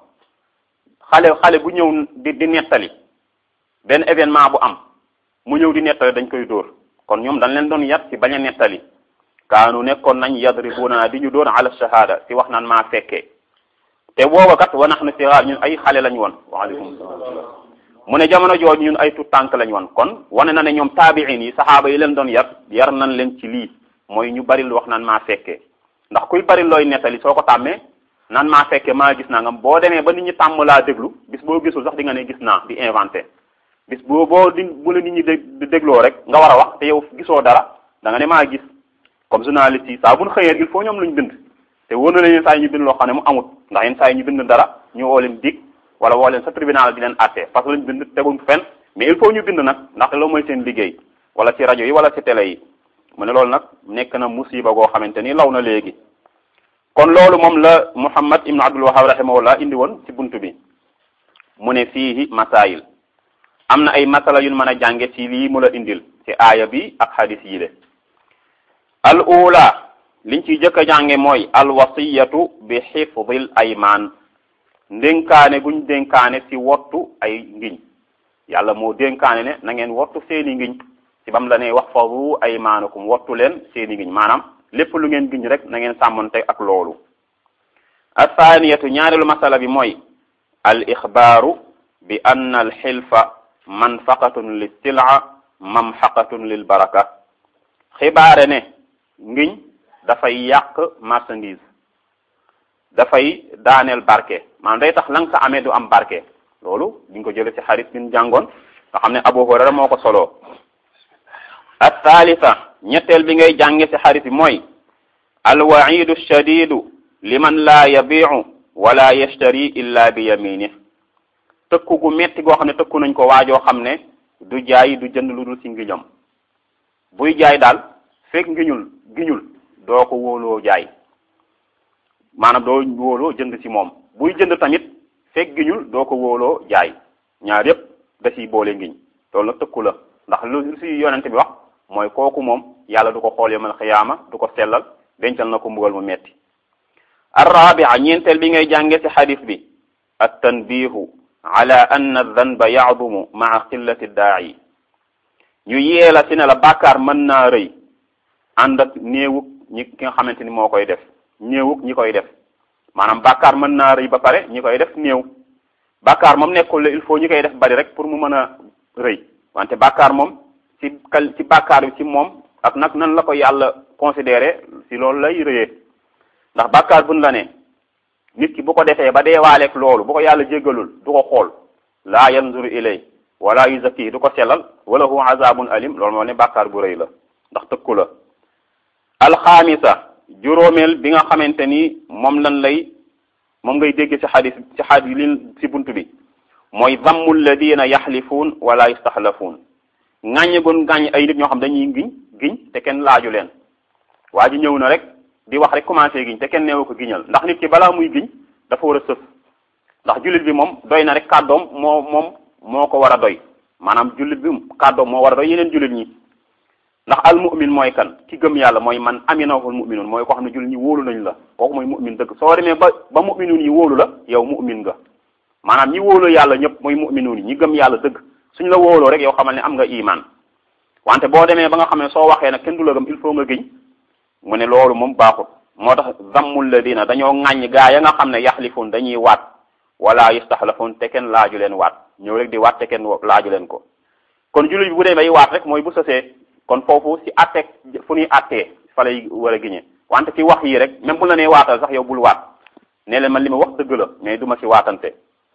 xale xale bu ñëw di di nettali benn événement bu am mu ñëw di nettali dañ koy dóor kon ñoom dañ leen doon yar ci bañ a nettali kaanu nekkoon nañ yadribuuna di ñu dóor ala shahada ci wax naan maa fekkee te booba kat wa nahnu sigaar ñun ay xale lañ woon waaleykum salaam mu ne jamono jooju ñun ay tut tànk lañ woon kon wane na ne ñoom taabiin yi saxaaba yi leen doon yar yar nañ leen ci lii mooy ñu bari lu wax naan maa fekkee ndax kuy bari looy nettali soo ko tàmmee naan maa fekkee maa gis naa nga boo demee ba nit ñi tàmm laa déglu bis boo gisul sax di nga ne gis naa di inventé bis boo boo di bu la nit ñi dé dégloo rek nga war a wax te yow gisoo dara da nga ne maa gis comme journaliste yi saa bu ñu xëyee il faut ñoom luñ bind te wóor na leen yenn saa yi ñu bind loo xam ne mu amut ndax yenn saa yi ñu bind dara ñu woo leen dig wala woo leen sa tribunal di leen àtte parce que lañ bind teguñ fenn mais il faut ñu bind nag ndaxte loolu mooy seen liggéey wala ci rajo yi wala ci télé yi mu ne loolu nag nekk na musiba goo xamante ni law na léegi kon loolu moom la Muhammad ibn Abdul Wahhab rahimahullah indi woon ci buntu bi mu ne fiihi masail am na ay masala yu mën a jànge ci lii mu la indil ci aaya bi ak hadis yi de al ula liñ ciy jëkk a jànge mooy al wasiyatu bi xifdil aymaan ndénkaane guñ dénkaane ci wottu ay ngiñ yàlla moo dénkaane ne na ngeen wottu seeni ngiñ ci bam la ne wax fadu aymaanakum wottu leen seeni ngiñ maanaam lépp lu ngeen giñ rek na ngeen sàmmonte ak loolu athaniyatu ñaareelu masala bi mooy al ixbaaru bi anna al xilfa manfaqatun li silaa mamxaqatun lil baraka xibaare ne ngiñ dafay yàq marchandise dafay daaneel barke maanaam day tax la nga sa amee du am barke loolu diñ ko jële ci xarit bin jàngoon nga xam ne Abu Hurayra moo ko soloo at thalitha ñetteel bi ngay jànge ci xarit bi mooy alwaidu shadidu liman laa yabiu wala yashtari illa bi yaminih tëkku gu metti goo xam ne tëkku nañ ko waajoo xam ne du jaay du jënd lu dul ci ngiñam buy jaay daal fekk ngiñul giñul doo ko wóoloo jaay maanaam doo wóoloo jënd ci moom buy jënd tamit fekk giñul doo ko wóoloo jaay ñaar yépp da ciy boole ngiñ loolu nag tëkku la ndax lu ci yonent bi wax mooy kooku moom yàlla du ko xool yawmal xiyaama du ko sellal dencal na ko mbugal mu metti arrabia ñeenteel bi ngay jànge ci xadis bi at tanbihu ala anna danba yaadumu maa qillati daa'i ñu yeela ci ne la bàkkaar mën naa rëy ànd ak néewug ñi ki nga xamante ni moo koy def néewug ñi koy def maanaam bàkkaar mën naa rëy ba pare ñi koy def néew bàkkaar moom nekkul il faut ñi koy def bari rek pour mu mën a rëy wante bàkkaar moom ci kal ci bàkkaar bi ci moom ak nag nan la ko yàlla considéré si loolu lay rëyee ndax bàkkaar buñ la ne nit ki bu ko defee ba deewaaleeg loolu bu ko yàlla jéggalul du ko xool laa yanzuru ilay wala yuzakki du ko sellal wala hu azabun alim loolu moo ne bàkkaar bu rëy la ndax tëkku la alxaamisa juróomeel bi nga xamante ni moom lan lay moom ngay dégg ci xadis ci xadis li ci bunt bi mooy dammu alladina yaxlifuun wala yastaxlafuun ŋàññe gun ŋàññ ay nit ñoo xam dañuy giñ giñ te kenn laaju leen waa ji ñëw na rek di wax rek commencé giñ te kenn neewu ko giñal ndax nit ki balaa muy giñ dafa war a sëf ndax jullit bi moom doy na rek kàddoom moo moom moo ko war a doy maanaam jullit bi kàddoom moo war a doy yeneen jullit ñi ndax al mu'min mooy kan ki gëm yàlla mooy man aminahul mu'minun mooy koo xam ne jullit ñi wóolu nañ la kooku mooy mu'min dëgg soo demee ba ba mu'minun yi wóolu la yow mu'min nga maanaam ñi wóolu yàlla ñëpp mooy mu'minun yi ñi gëm yàlla dëgg suñ la wóoloo rek yow xamal ne am nga iman wante boo demee ba nga xam ne soo waxee nag kenn du la gëm il faut nga giñ mu ne loolu moom baaxut moo tax zammul ladina dañoo ŋàññ gaa ya nga xam ne yaxlifun dañuy waat wala yastaxlafun te kenn laaju leen waat ñëw rek di waat te kenn laaju leen ko kon jullit bi bu dee bay waat rek mooy bu sësee kon foofu si atteeg fu ñuy attee fa lay war a giñe wante ci wax yi rek même bu la nee waatal sax yow bul waat ne leen man li ma wax dëgg la mais du ma si waatante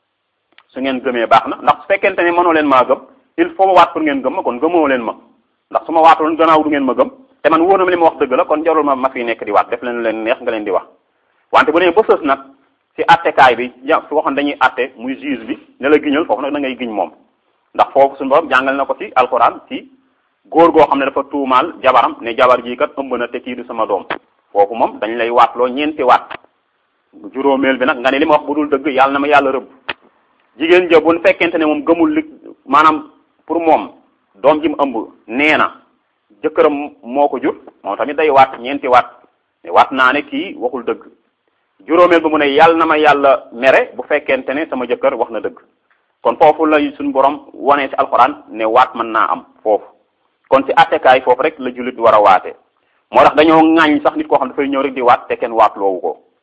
su ngeen gëmee baax na ndax su fekkente ne mënoo leen maa gëm il faut ma waat pour ngeen gëm ma kon gëmoo leen ma ndax su ma waataloon gannaaw du ngeen ma gëm te man wóor na ma li ma wax dëgg la kon jarul ma ma fi nekk di waat def leen leen neex nga leen di wax wante bu nee ba sës nag si attekaay bi ja su waxoon dañuy atte muy juge bi ne la giñal foofu nag da ngay giñ moom ndax foofu suñu borom jàngal na ko ci alquran ci góor goo xam ne dafa tuumaal jabaram ne jabar jii kat ëmb na te kii du sama doom foofu moom dañ lay waatloo ñeenti waat juróomeel bi nag nga ne li ma wax bu dul dëgg yàlla na ma yàlla rëbb jigéen ja bu fekkente ne moom gëmul li maanaam pour moom doom ji mu ëmb nee na jëkkëram moo ko jur moom tamit day waat ñeenti waat waat naa ne kii waxul dëgg juróomeel ba mu ne yàlla na ma yàlla mere bu fekkente ne sama jëkkër wax na dëgg kon foofu la suñu borom wane ci alxuraan ne waat mën naa am foofu kon ci attekaay foofu rek la jullit war a waate moo tax dañoo ŋaañ sax nit koo xam dafay ñëw rek di waat te kenn waat loowu ko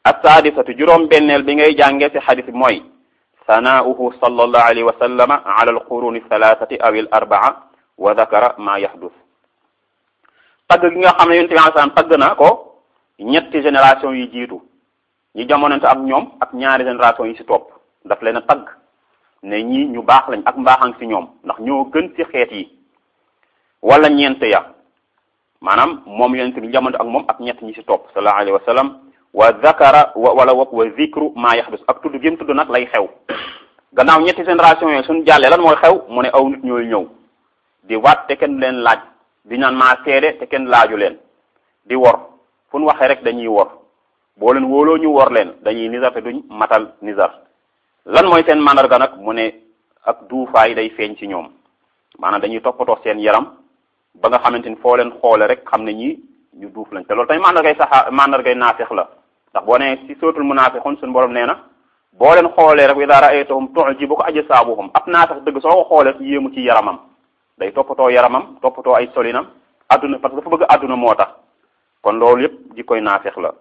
assaadisatu juróom benneel bi ngay jànge ci xadis bi mooy sanaauhu sallallahu alayhi wa sallama ala alquruni thalathati aw al arbaa wa dakara ma yahdus tagg gi nga xam ne yonent bi alayhi salaam tagg na ko ñetti génération yi jiitu ñi jamonante ak ñoom ak ñaari génération yi ci topp daf leen a tagg ne ñii ñu baax lañ ak mbaaxang ci ñoom ndax ñoo gën ci xeet yi wala ñeent ya maanaam moom yonent bi jamonante ak moom ak ñett ñi ci topp sallallahu alayhi wa sallam wa zakara wala wa wa zikru ma yahdus ak tudd gém tudd nag lay xew gannaaw ñetti génération yooyu suñu jàllee lan mooy xew mu ne aw nit ñooy ñëw di waat te kenn leen laaj di naan maa seede te kenn laaju leen di wor fu ñu waxee rek dañuy wor boo leen wóoloo ñu wor leen dañuy nizar te duñ matal nizar lan mooy seen mandarga nag mu ne ak duufaay day feeñ ci ñoom maanaam dañuy toppatoo seen yaram ba nga xamante ni foo leen xoole rek xam ne ñii ñu duuf lañ te loolu tamit mandargay saxa mandargay naafeex la ndax boo nee si sootul munaafiqun suñu borom nee na boo leen xoolee rek wa idaa ra'aytahum tu'jibuka ajsaamuhum ab naafeq dëgg soo ko xoolee yéemu ci yaramam day toppatoo yaramam toppatoo ay solinam adduna parce que dafa bëgg adduna moo tax kon loolu yëpp ji koy naafeq la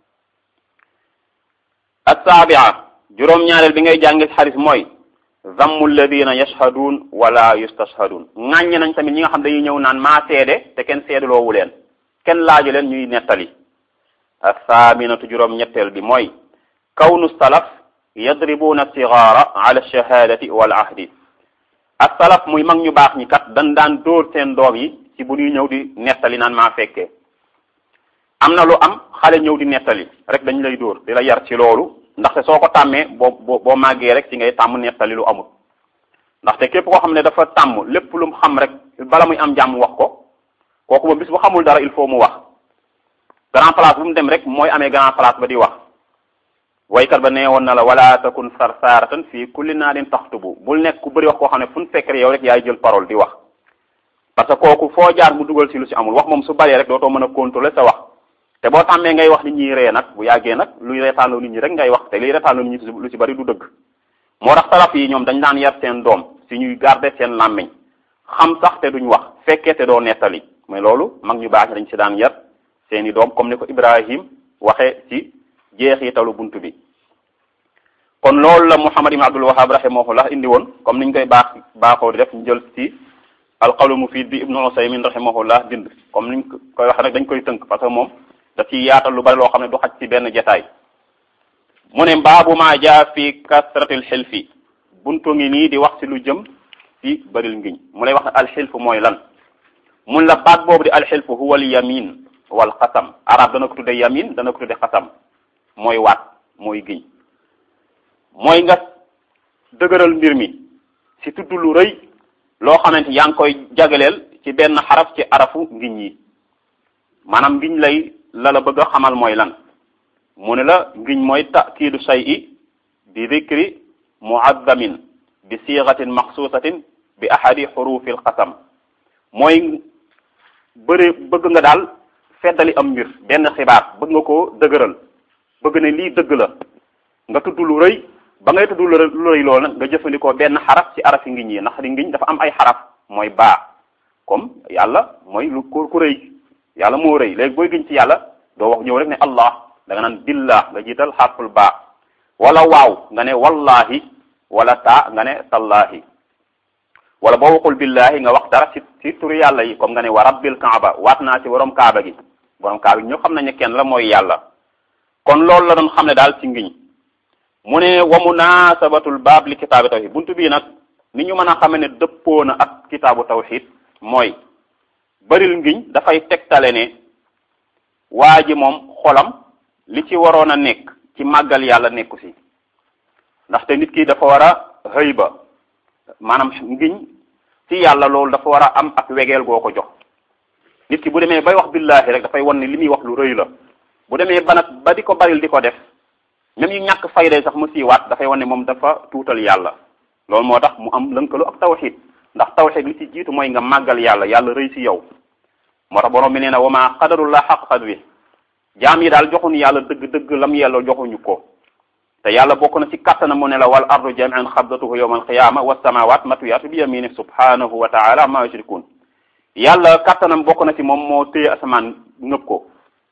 as-saabia juróom-ñaareel bi ngay jàngi xaris mooy zammu alladina yashhadun wala yustashhadun ŋàññe nañ tamit ñi nga xam dañuy ñëw naan maa seede te kenn seedaloowu leen kenn laaju leen ñuy nettali athaaminatu juróom-ñetteel bi mooy kawnu salaf yadribuna sigaara ala shahadati wal ahdi ak salaf muy mag ñu baax ñi kat dañ daan dóor seen doom yi ci bu ñuy ñëw di nettali naan maa fekkee am na lu am xale ñëw di nettali rek dañ lay dóor di la yar ci loolu ndaxte soo ko tàmmee boo boo boo màggee rek ci ngay tàmm nettali lu amul ndaxte képp koo xam ne dafa tàmm lépp lu mu xam rek bala muy am jàmm wax ko kooku moom bis bu xamul dara il faut mu wax grand place bu mu dem rek mooy amee grand place ba di wax waykat ba nee woon na la wala takun sarsaaratan fii kulli naadin taxtubu bul nekk ku bëri wax koo xam ne fu ñu fekk yow rek yaay jël parole di wax parce que kooku foo jaar mu dugal ci lu ci amul wax moom su bëree rek dootoo mën a contrôler sa wax te boo tàmmee ngay wax nit ñi ree nag bu yàggee nag luy reetaanloo nit ñi rek ngay wax te liy reetaanloo nit ñi lu ci bari du dëgg moo tax salaf yi ñoom dañ daan yar seen doom si ñuy garder seen làmmiñ xam sax te duñ wax fekkee te doo nettali mais loolu mag ñu baax dañ ci daan yar seeni doom comme ni ko Ibrahim waxee ci jeexitalu buntu bi kon loolu la Muhammad ibn Abdul Wahhab rahimahullah indi woon comme niñ koy baax baaxoo di def ñu jël ci alqawlu mufid bi Ibnu Usaymin rahimahullah bind comme niñ koy wax rek dañ koy tënk parce que moom da ci yaatal lu bari loo xam ne du xaj ci benn jataay mu ne baabu ma jaa fi kasratil xilfi buntu ngi nii di wax ci lu jëm ci baril ngiñ mu lay wax ne alxilfu mooy lan mun la baat boobu di alxilfu huwa al yamin wal xasam arab dana ko tudde yamin dana ko tudde xasam mooy waat mooy giñ mooy nga dëgëral mbir mi ci tudd lu rëy loo xamante yaa ngi koy jagaleel ci benn xaraf ci arafu ngiñ yi maanaam ngiñ lay la la bëgg a xamal mooy lan mu ne la ngiñ mooy takiidu shay'i bi dhikri mu'azzamin bi sigatin maxsuusatin bi ahadi xurufi alqasam mooy bëri bëgg nga daal feddali am mbir benn xibaar bëgg nga koo dëgëral bëgg ne lii dëgg la nga tudd lu rëy ba ngay tudd lu rëy loolu nag nga jëfandikoo benn xaraf ci arafi ngiñ yi ndax di ngiñ dafa am ay xaraf mooy baa comme yàlla mooy lu ku ku rëy yàlla moo rëy léegi booy giñ ci yàlla doo wax ñëw rek ne allah da nga naan billah nga jiital xarful baa wala waaw nga ne wallahi wala taa nga ne tallahi wala boo waxul billahi nga wax dara ci ci turi yàlla yi comme nga ne wa rabbil kaaba waat naa ci borom kaaba gi borom kaaba gi ñoo xam nañ ne kenn la mooy yàlla kon loolu la doon xam ne daal ci ngiñ mu ne wa munasabatul baab li kitaabi tawxid buntu bii nag ni ñu mën a xame ne dëppoo na ak kitaabu tawxid mooy baril ngiñ dafay tegtale ne waa ji moom xolam li ci waroon a nekk ci màggal yàlla nekku si ndaxte nit ki dafa war a xëy ba maanaam ngiñ ci yàlla loolu dafa war a am ak wegeel goo ko jox nit ki bu demee bay wax billahi rek dafay wan ne li muy wax lu rëy la bu demee ba nag ba di ko baril di ko def même yu ñàkk fayday sax mu siiwaat dafay wane moom dafa tuutal yàlla loolu moo tax mu am lënkalu ak tawxid ndax tawxid li ci jiitu mooy nga màggal yàlla yàlla rëy si yow moo tax borom bi nee na wa ma qadarullah xaq qadri jaam yi daal joxuñu yàlla dëgg-dëgg lam yelloo joxuñu ko te yàlla bokk na ci kattana mu ne la wal ardu jamian xabdatuhu yawma alqiyama wa samawat matwiyatu bi yamini subhanahu wa taala ma yushrikun yàlla kattanam bokk na ci moom moo téye asamaan ngëb ko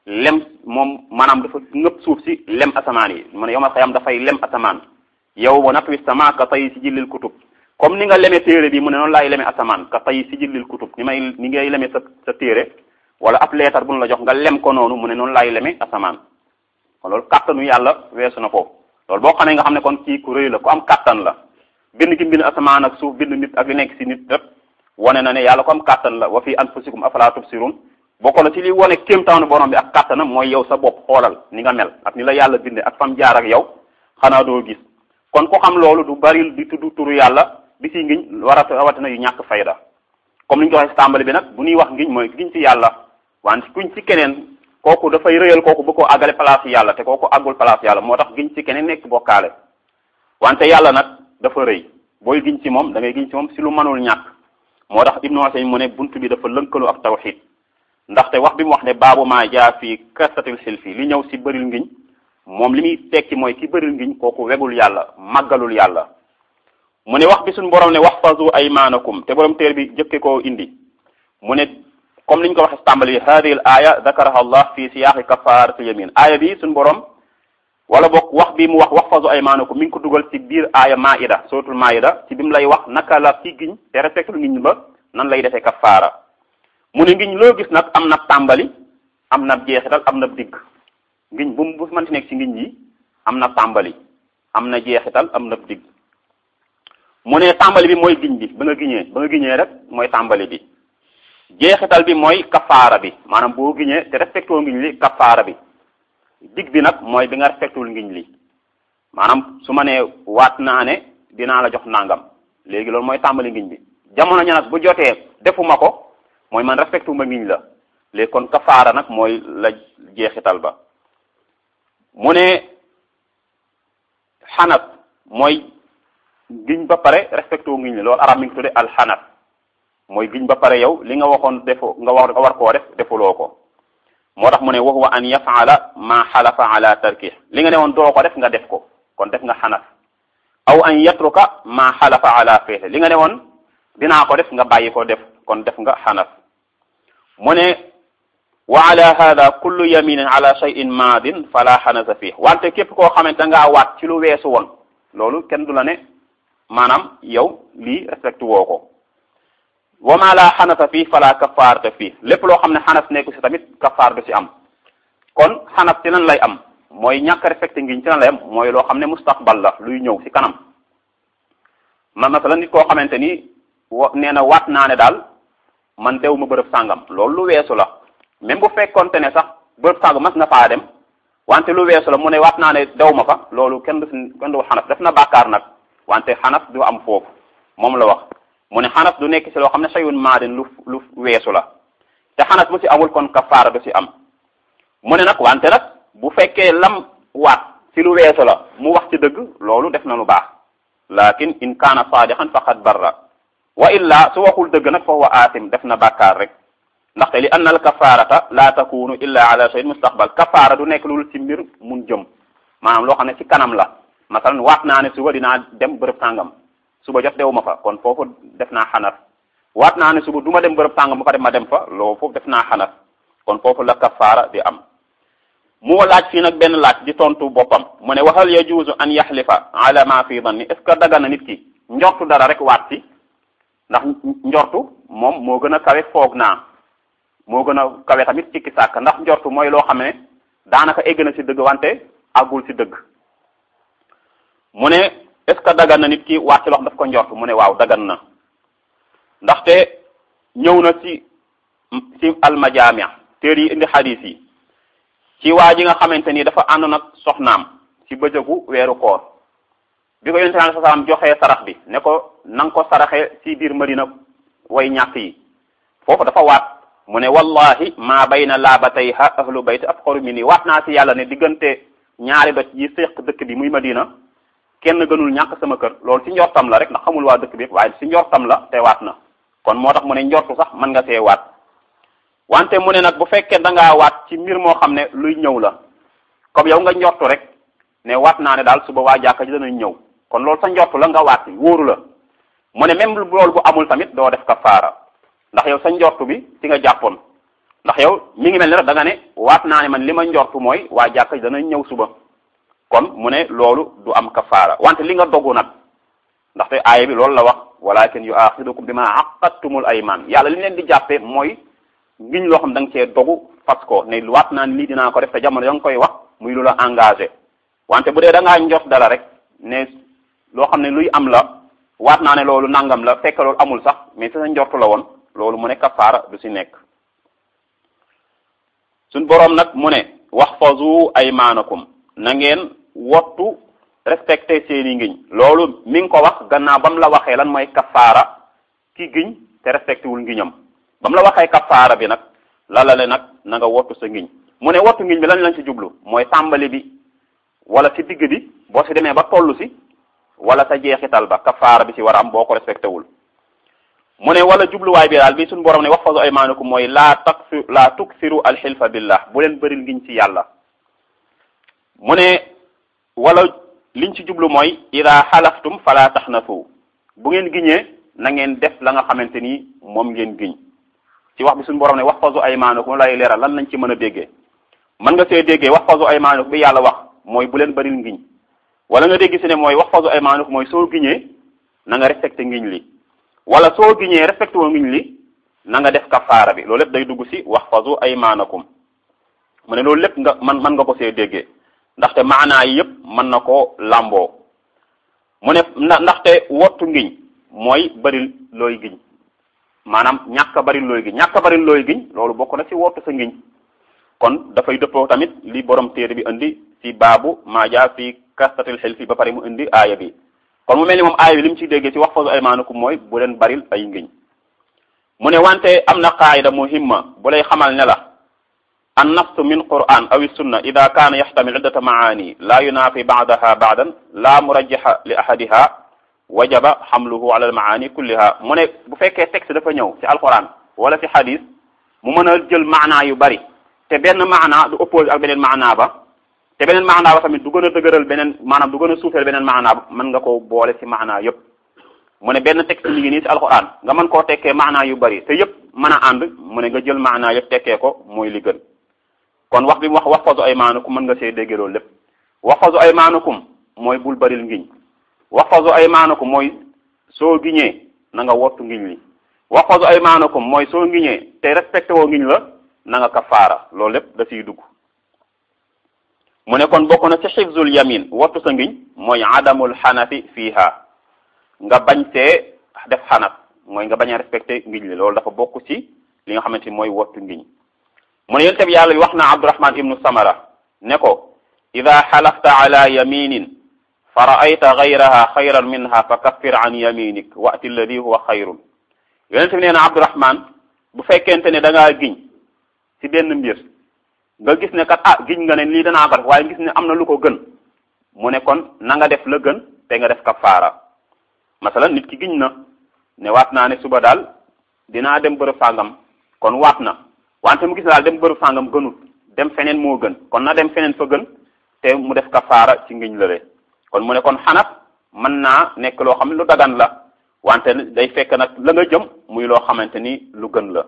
lem moom maanaam dafa ngëpp suuf si lem asamaan yi mu ne yowmal xiyam dafay lem asamaan yow wa natwi sama ka tay si jillil kutub comme ni nga leme téere bi mu ne noonu laay leme asamaan ka tay si jillil kutub ni may ni ngay leme sa sa téere wala ab leetar bu nu la jox nga lem ko noonu mu ne noonu laay leme asamaan kon loolu kàttanu yàlla weesu na foofu loolu boo xamee nga xam ne kon kii ku rëy la ku am kàttan la bind gi bind asamaan ak suuf bind nit ak li nekk si nit rek wane na ne yàlla ko am kàttan la wa fi anfusikum afala tubsirun bokk na ci li wane kéemtaanu borom bi ak kàttanam mooy yow sa bopp xoolal ni nga mel ak ni la yàlla binde ak fam jaar ak yow xanaa doo gis kon ku xam loolu du bari di tudd turu yàlla di si ngiñ war a rawatina yu ñàkk fayda comme ni ñu ko waxee si tàmbali bi nag bu ñuy wax ngiñ mooy ngiñ ci yàlla wante kuñ ci keneen kooku dafay rëyal kooku bu ko àggale place yàlla te kooku àggul place yàlla moo tax giñ ci keneen nekk bokkaale wante yàlla nag dafa rëy booy giñ ci moom da ngay giñ ci moom si lu mënul ñàkk moo tax ibnu Usaymin mu ne bunt bi dafa lënkalu ak tawxid ndaxte wax bi mu wax ne baabu maa jaa fii kasatil xilfi li ñëw si bëril ngiñ moom li muy tekki mooy ki bëril ngiñ kooku wegul yàlla màggalul yàlla mu ne wax bi suñ borom ne waxfazu aymanakum te borom téer bi jëkke koo indi mu ne comme li ñu ko waxee si tàmbali hadihi l aya dakaraha allah fi siyaaqi kafaaratil yamin aaya bi suñ borom wala boog wax bi mu wax waxfazu aymanakum mi ngi ko dugal ci biir aaya maida suratul maida ci bi mu lay wax naka la ki giñ te respectul ngiñ ba nan lay defee kafaara mu ne ngiñ loo gis nag am na tàmbali am na jeexital am na digg ngiñ bu mu bu mënti nekk ci ngiñ yi am na tàmbali am na jeexital am na digg mu ne tàmbali bi mooy giñ bi ba nga giñee ba nga giñee rek mooy tàmbali bi jeexital bi mooy kafaara bi maanaam boo giñee te respectoo ngiñ li kafaara bi digg bi nag mooy bi nga respectul ngiñ li maanaam su ma nee waat naa ne dinaa la jox nangam léegi loolu mooy tàmbali ngiñ bi jamono ña nag bu jotee defuma ko mooy man respectu ma ngiñ la léegi kon kafaara nag mooy la jeexital ba mu ne xanat mooy giñ ba pare respecto ngiñ la loolu arab mi ngi tudde alxanat mooy giñ ba pare yow li nga waxoon defo nga war nga war koo def defuloo ko moo tax mu ne wa huwa an yafaala ma xalafa ala tarkih li nga ne woon doo ko def nga def ko kon def nga xanaf aw an yatruka ma xalafa ala fi'li li nga ne woon dinaa ko def nga bàyyi ko def kon def nga xanaf mu ne wa ala hada kullu yaminin ala shay'in maadin fala xanasa fih wante képp koo xamante da ngaa waat ci lu weesu woon loolu kenn du la ne maanaam yow lii respecté woo ko wa ma la xanasa fii fala kafaarata fii lépp loo xam ne xanas nekku si tamit kafaar du si am kon xanas ci lan lay am mooy ñàkk respecté ngiñ ci lan lay am mooy loo xam ne mustaqbal la luy ñëw si kanam ma masala nit koo xamante ni wa nee na waat naa ne daal man dew ma bërëb sàngam loolu lu weesu la même bu fekkonte ne sax bërëb sàngam mas na faa dem wante lu weesu la mu ne waat naa ne dew ma fa loolu kenn du si kenn du xanas def na bàkkaar nag wante xanas du am foofu moom la wax mu ne xanas du nekk si loo xam ne sayun maadin lu lu weesu la te xanas bu si amul kon kafaara du si am mu ne nag wante nag bu fekkee lam waat si lu weesu la mu wax ci dëgg loolu def na lu baax lakin in kaana saadiqan faqad barra wa illa su waxul dëgg nag fa huwa aasim def na bàkkaar rek ndaxte li anna al kafaarata la takunu illa ala shay'in mustaqbal kafaara du nekk loolu ci mbir mun jëm maanaam loo xam ne ci kanam la masalan waat naa ne suba dinaa dem bërëb sàngam suba jot dew ma fa kon foofu def naa xanaf waat naa ne suba du ma dem bërëb sàngam ba pare ma dem fa loolu foofu def naa xanaf kon foofu la kafaara di am mu laaj fii nag benn laaj di tontu boppam mu ne waxal yajuuzu an yaxlifa ala ma fi danni est ce que daga na nit ki njortu dara rek waat si ndax njortu moom moo gën a kawe foog naa moo gën a kawe tamit cikki sàkk ndax njortu mooy loo xam ne daanaka egg na si dëgg wante àggul si dëgg mu ne est ce que dagan na nit ki waat ci lox daf ko njortu mu ne waaw dagan na ndaxte ñëw na ci ci almajaamia téer yi indi xadis yi ci waa ji nga xamante ni dafa ànd nag soxnaam ci bëjëgu weeru koor bi ko yonente alai salaam joxee sarax bi ne ko na nga ko saraxe ci biir madina way ñàkk yi foofu dafa waat mu ne wallahi maa bayna laabatayha ahlu bayt afqaru minni waat naa ci yàlla ne diggante ñaari doj yi séq dëkk bi muy madina kenn gënul ñàkk sama kër loolu ci njortam la rek ndax xamul waa dëkk bi waaye ci njortam la te waat na kon moo tax mu ne njortu sax mën nga see waat wante mu ne nag bu fekkee da ngaa waat ci mbir moo xam ne luy ñëw la comme yow nga njortu rek ne waat naa ne daal suba waa jàkka ji danañ ñëw kon loolu sa njortu la nga waat wóoru la mu ne même loolu bu amul tamit doo def kafaara ndax yow sa njortu bi ci nga jàppoon ndax yow mi ngi mel ni rek da nga ne waat naa ne man li ma njortu mooy waa jàkka dana ñëw suba kon mu ne loolu du am kafaara wante li nga dogu nag ndaxte aaya bi loolu la wax walakin yuaxidukum bima aqadtumul ayman yàlla li leen di jàppee mooy ngiñ loo xam da nga cee dogu fas ko ne waat naa ne lii dinaa ko def te jamono da nga koy wax muy lu la engagé wante bu dee da ngaa njort dara rek ne loo xam ne luy am la waat naa ne loolu nangam la fekk loolu amul sax mais sa njortu la woon loolu mu ne kafaara du si nekk suñ boroom nag mu ne waxfazu aymaanakum na ngeen wottu respecté seeni ngiñ loolu mi ngi ko wax gannaaw ba mu la waxee lan mooy kafaara ki giñ te respecté wul ngiñam ba mu la waxee kafaara bi nag la la le nag na nga wottu sa ngiñ mu ne wottu ngiñ bi lan lañ ci jublu mooy tàmbali bi wala ci digg bi boo si demee ba tollu si wala sa jeexital ba kafaara bi si war a am boo ko respecté wul mu ne wala jubluwaay bi daal bi suñu borom ne waxfazu aymaanakum mooy laa takfi laa tuksiru alxilfa billah bu leen bëril ngiñ ci yàlla mu ne wala liñ ci jublu mooy ida xalaftum fala taxnasu bu ngeen giñee na ngeen def la nga xamante ni moom ngeen giñ ci wax bi suñu borom ne waxfazu aymaanakum lay leeral lan lañ ci mën a déggee mën nga see déggee waxfazu aymaanakum bi yàlla wax mooy bu leen bëril ngiñ wala nga dégg si ne mooy waxfazu aymaanakum mooy soo giñee na nga respecté ngiñ li wala soo giñee respecté woo ngiñ li na nga def kafaara bi loolu lépp day dugg si waxfazu aymaanakum mu ne loolu lépp nga man mën nga ko see déggee ndaxte maanaa yi yëpp mën na koo làmboo mu ne ndaxte wottu ngiñ mooy bëril looy giñ maanaam ñàkk a bëril looy giñ ñàkk a bëril looy giñ loolu bokk na si wottu sa ngiñ kon dafay dëppoo tamit li borom téere bi indi si baabu maaja fi kastatil xel fi ba pare mu indi aaya bi kon mu mel ni moom aaya bi li mu ci déggee ci waxfazu aymaanakum mooy bu leen baril ay ngiñ mu ne wante am na qaayida muhimma bu lay xamal ne la an nafsu min quran aw sunna ida kaana yaxtamil iddata maani laa yunaafi baadaha baadan laa murajjaha li ahadiha wajaba xamluhu ala almaani kulliha mu ne bu fekkee texte dafa ñëw ci alquran wala ci hadis mu mën a jël maanaa yu bari te benn maanaa du oppose ak beneen maanaa ba te beneen maanaa ba tamit du gën a dëgëral beneen maanaam du gën a suufeel beneen maanaa ba mën nga koo boole ci maanaa yëpp mu ne benn texte mi ngi nii ci alquran nga mën koo tekkee maanaa yu bari te yëpp mën a ànd mu ne nga jël maanaa yëpp tekkee ko mooy li gën kon wax bi mu wax waxfazu aymaanakum mën nga see déggee loolu lépp waxfazu aymaanakum mooy bul baril ngiñ waxfazu aymaanakum mooy soo giñee na nga wottu ngiñ li waxfazu aymaanakum mooy soo ngiñee te respecté woo ngiñ la na nga kafaara loolu lépp da siy dugg mu ne kon bokk na ci xifzul yamin wottu sa ngiñ mooy adamul xanafi fiiha nga bañ see def xanaf mooy nga bañ a respecté ngiñ li loolu dafa bokk ci li nga xamante ni mooy wottu ngiñ mu ne yonent bi yàlla wax na abdurahman ibnu samara ne ko ida xalafta ala yaminin fa raayta gayraha xayran minha fa kaffir an yaminik wati alladi huwa xayrun yonent bi nee na abdurahman bu fekkente ne da ngaa giñ ci benn mbir nga gis ne kat ah giñ nga ne lii danaa ko def waaye gis ne am na lu ko gën mu ne kon na nga def la gën te nga def kafaara masalan nit ki giñ na ne waat naa ne suba daal dinaa dem bërëb sàngam kon waat na wante mu gis daal dem bërëb sàngam gënut dem feneen moo gën kon na dem feneen fa gën te mu def kafaara ci ngiñ lële kon mu ne kon xanaf mën naa nekk loo xam ne lu dagan la wante day fekk nag la nga jëm muy loo xamante ni lu gën la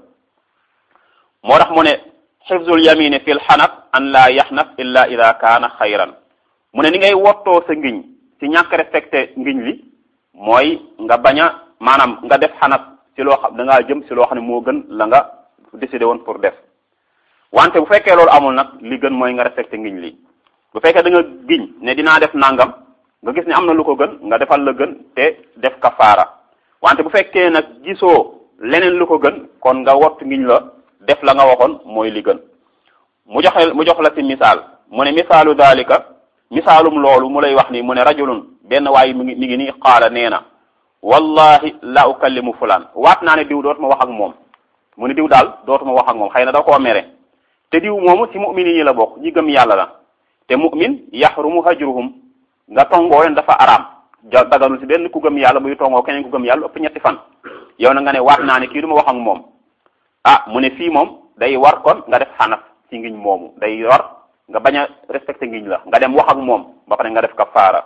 moo tax mu ne xifzul yamini fil xanaf an laa yaxnaf illa ida kaana xayran mu ne ni ngay wottoo sa ngiñ ci ñàkk respecté ngiñ li mooy nga bañ a maanaam nga def xanaf ci loo xam da ngaa jëm ci loo xam ne moo gën la nga décidé woon pour def wante bu fekkee loolu amul nag li gën mooy nga respecté ngiñ li bu fekkee da nga giñ ne dinaa def nangam nga gis ne am na lu ko gën nga defal la gën te def kafaara wante bu fekkee nag gisoo leneen lu ko gën kon nga wott ngiñ la def la nga waxoon mooy li gën mu joxe mu jox la ci misaal mu ne misaalu dalika misaalum loolu mu lay wax ni mu ne rajulun benn waaye mi ngi mi ngi nii qaala nee na wallahi la ukallimu fulaan waat naa ne diw dootuma wax ak moom mu ne diw daal dootuma wax ak moom xëy na da koo mere te diw moomu ci mu'min yi la bokk ñi gëm yàlla la te mu'min yaxrumu hajruhum nga tongoo leen dafa araam ja daganul ci benn ku gëm yàlla muy tongoo keneen ku gëm yàlla ëpp ñetti fan yow na nga ne waat naa ne kii du ma wax ak moom ah mu ne fii moom day war kon nga def xanaf ci ngiñ moomu day war nga bañ a respecté ngiñ la nga dem wax ak moom ba pare nga def kafaara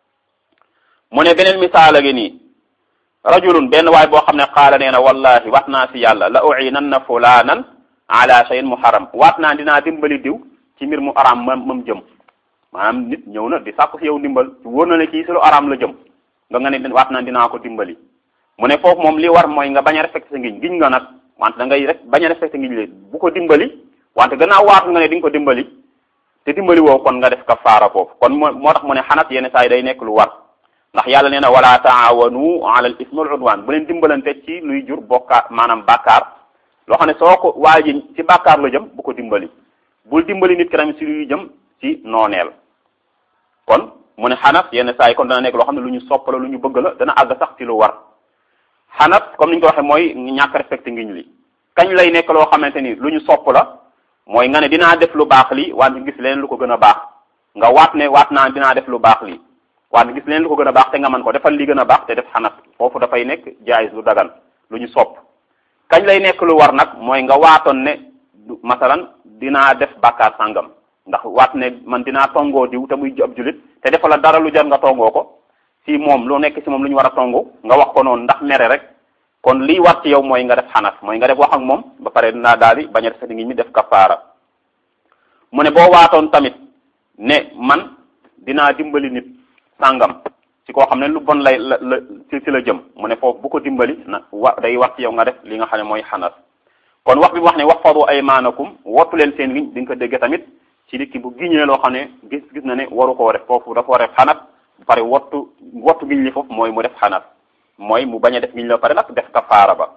mu ne beneen misaala gi nii rajulun benn waay boo xam ne qaala nee na wallahi wax naa si yàlla la uinanna fulanan ala shay'in muharram waat naa dinaa dimbali diw ci mbir mu araam ma mam jëm maanaam nit ñëw na di sàkku si yow dimbal wóor na ne kii si lu araam la jëm nga nga ne waat naa dinaa ko dimbali mu ne foofu moom li war mooy nga bañ a respecté sa ngiñ giñ nga nag wante da ngay rek bañ a respecté ngiñ li bu ko dimbali wante gannaaw waatu nga ne di nga ko dimbali te dimbali woo kon nga def kafaara foofu kon moo moo tax mu ne xanat yenn saa yi day nekk lu war ndax yàlla nee na wala taawanu ala al ismi wal udwan bu leen dimbalante ci luy jur bokkaar maanaam bàkkaar loo xam ne soo ko waa ji ci bàkkaar la jëm bu ko dimbali bul dimbali nit ki tamit ci luy jëm ci nooneel kon mu ne xanaf yenn saa yi kon dana nekk loo xam ne lu ñu sopp la lu ñu bëgg la dana àgg sax ci lu war xanaf comme ni ñu ko waxee mooy ñàkk respecté ngiñ li kañ lay nekk loo xamante ni lu ñu sopp la mooy nga ne dinaa def lu baax li wante gis leen lu ko gën a baax nga waat ne waat naa dinaa def lu baax li wante gis leen lu ko gën a baax te nga mën ko defal li gën a baax te def xanaf foofu dafay nekk jaayis lu dagan lu ñu sopp kañ lay nekk lu war nag mooy nga waatoon ne masalan dinaa def bàkkaar sàngam ndax waat ne man dinaa tongoo diw te muy ab julit te defal la dara lu jar nga tongoo ko si moom lu nekk si moom lu ñu war a tongu nga wax ko noonu ndax mere rek kon liy war ci yow mooy nga def xanaf mooy nga def wax ak moom ba pare dinaa daal di bañ a def ngi mi def kafaara mu ne boo waatoon tamit ne man dinaa dimbali nit sàngam ci koo xam ne lu bon lay la la ci ci la jëm mu ne foofu bu ko dimbali na wa day war ci yow nga def li nga xam ne mooy xanaf kon wax bi wax ne wax fadu aymaanakum wottu leen seen giñ di nga ko dégg tamit ci nit ki bu giñee loo xam ne gis gis na ne waru koo def foofu dafa war a def xanaf bu pare wottu wottu giñ li foofu mooy mu def xanaf mooy mu bañ a def giñ la pare nag def kafaara ba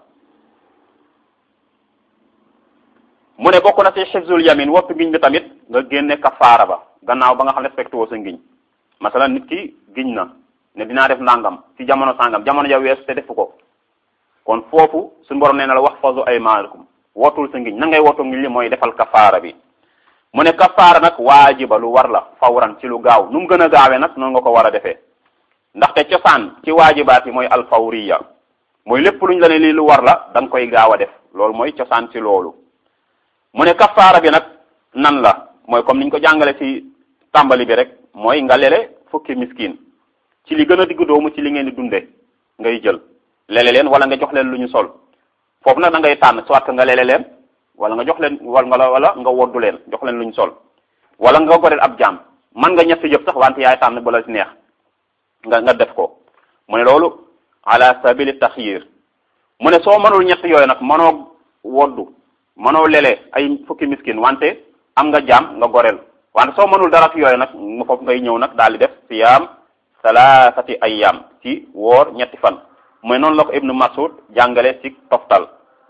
mu ne bokk na ci xifzul yamin wottu giñ bi tamit nga génne kafaara ba gannaaw ba nga xam ne respecté woo sa ngiñ masalan nit ki giñ na ne dinaa def nangam ci jamono sangam jamono ja weesu te defu ko kon foofu suñu borom nee na la wax fazu aymaanakum wottul sa ngiñ na ngay wottu ngiñ li mooy defal kafaara bi mu ne kafaara nag waajiba lu war la fawran ci lu gaaw nu mu gën a gaawee nag noonu nga ko war a defee ndaxte cosaan ci waajibaat yi mooy alfawriya mooy lépp luñ la ne lii lu war la da nga koy gaaw a def loolu mooy cosaan ci loolu mu ne kafaara bi nag nan la mooy comme niñ ko jàngale ci tàmbali bi rek mooy nga lele fukki miskin ci li gën a diggu doomu ci li ngeen di dunde ngay jël lele leen wala nga jox leen lu ñu sol foofu nag da ngay tànn soit que nga lele leen wala nga jox leen wala nga wala nga woddu leen jox leen lu ñu sol wala nga goreel ab jaam man nga ñett yëpp sax wante yaay tànn ba la si neex nga nga def ko mu ne loolu ala sabili taxyir mu ne soo mënul ñett yooyu nag mënoo woddu mënoo lele ay fukki miskin wante am nga jaam nga goreel wante soo mënul dara ci yooyu nag mu foofu ngay ñëw nag daal di def siyaam salaasati ayyam ci woor ñetti fan mooy noonu la ko ibnu masud jàngale ci toftal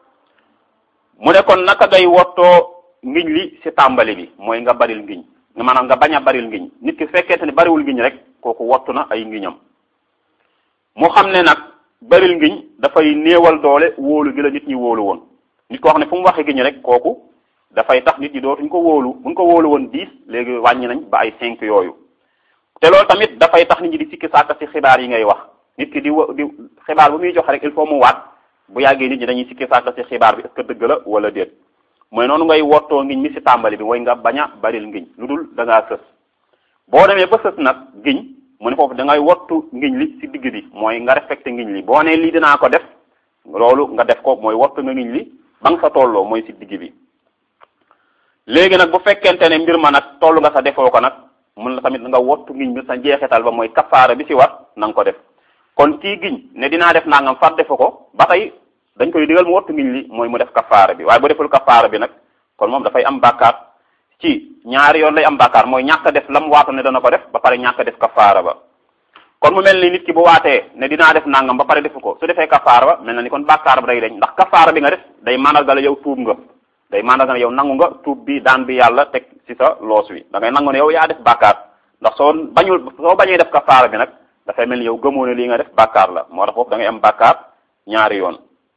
mu ne kon naka ngay wottoo ngiñ li ci tàmbali bi mooy nga baril ngiñ maanaam nga bañ a baril ngiñ nit ki fekkente ne bariwul ngiñ rek kooku wottu na ay ngiñam mu xam ne nag baril ngiñ dafay néewal doole wóolu gi la nit ñi wóolu woon nit koo xam ne fu mu waxee giñ rek kooku dafay tax nit ñi dootuñ ko wóolu buñ ko wóolu woon dix léegi wàññi nañ ba ay cinq yooyu te loolu tamit dafay tax nit ñi di sikki sàkk ci xibaar yi ngay wax nit ki di wa di xibaar bu muy joxe rek il faut mu waat bu yàggee nit ñi dañuy sikki sàkk ci xibaar bi est-ce que dëgg la wala déet mooy noonu ngay wottoo ngiñ mi ci tàmbali bi mooy nga bañ a baril ngiñ lu dul da ngaa sës boo demee ba sës nag giñ mu ne foofu da ngay wottu ngiñ li ci digg bi mooy nga respecté ngiñ li boo nee lii dinaa ko def loolu nga def ko mooy wottu nga ngiñ li ba nga sa tolloo mooy ci digg bi léegi nag bu fekkente ne mbir ma nag toll nga sa defoo ko nag mun la tamit nga wottu ngiñ bi sa njeexital ba mooy kafaara bi ci war na nga ko def kon kii giñ ne dinaa def nangam far defu ko ba tey dañ koy digal mu wottu ngiñ li mooy mu def kafaara bi waaye bu deful kafaara bi nag kon moom dafay am bàkkaar ci ñaari yoon lay am bàkkaar mooy ñàkk a def lam waatu ne dana ko def ba pare ñàkk a def kafaara ba kon mu mel ni nit ki bu waatee ne dinaa def nangam ba pare defu ko su defee kafaara ba mel na ni kon bàkkaar ba day dañ ndax kafaara bi nga def day mandargal yow tuub nga day mandargal yow nangu nga tuub bi daan bi yàlla teg ci sa loos wi da ngay nangu ne yow yaa def bàkkaar ndax soo bañul soo bañee def kafaara bi nag dafay mel ni yow gëmoo ne lii nga def bàkkaar la moo tax foofu da ngay am bàkkaar ñaari yoon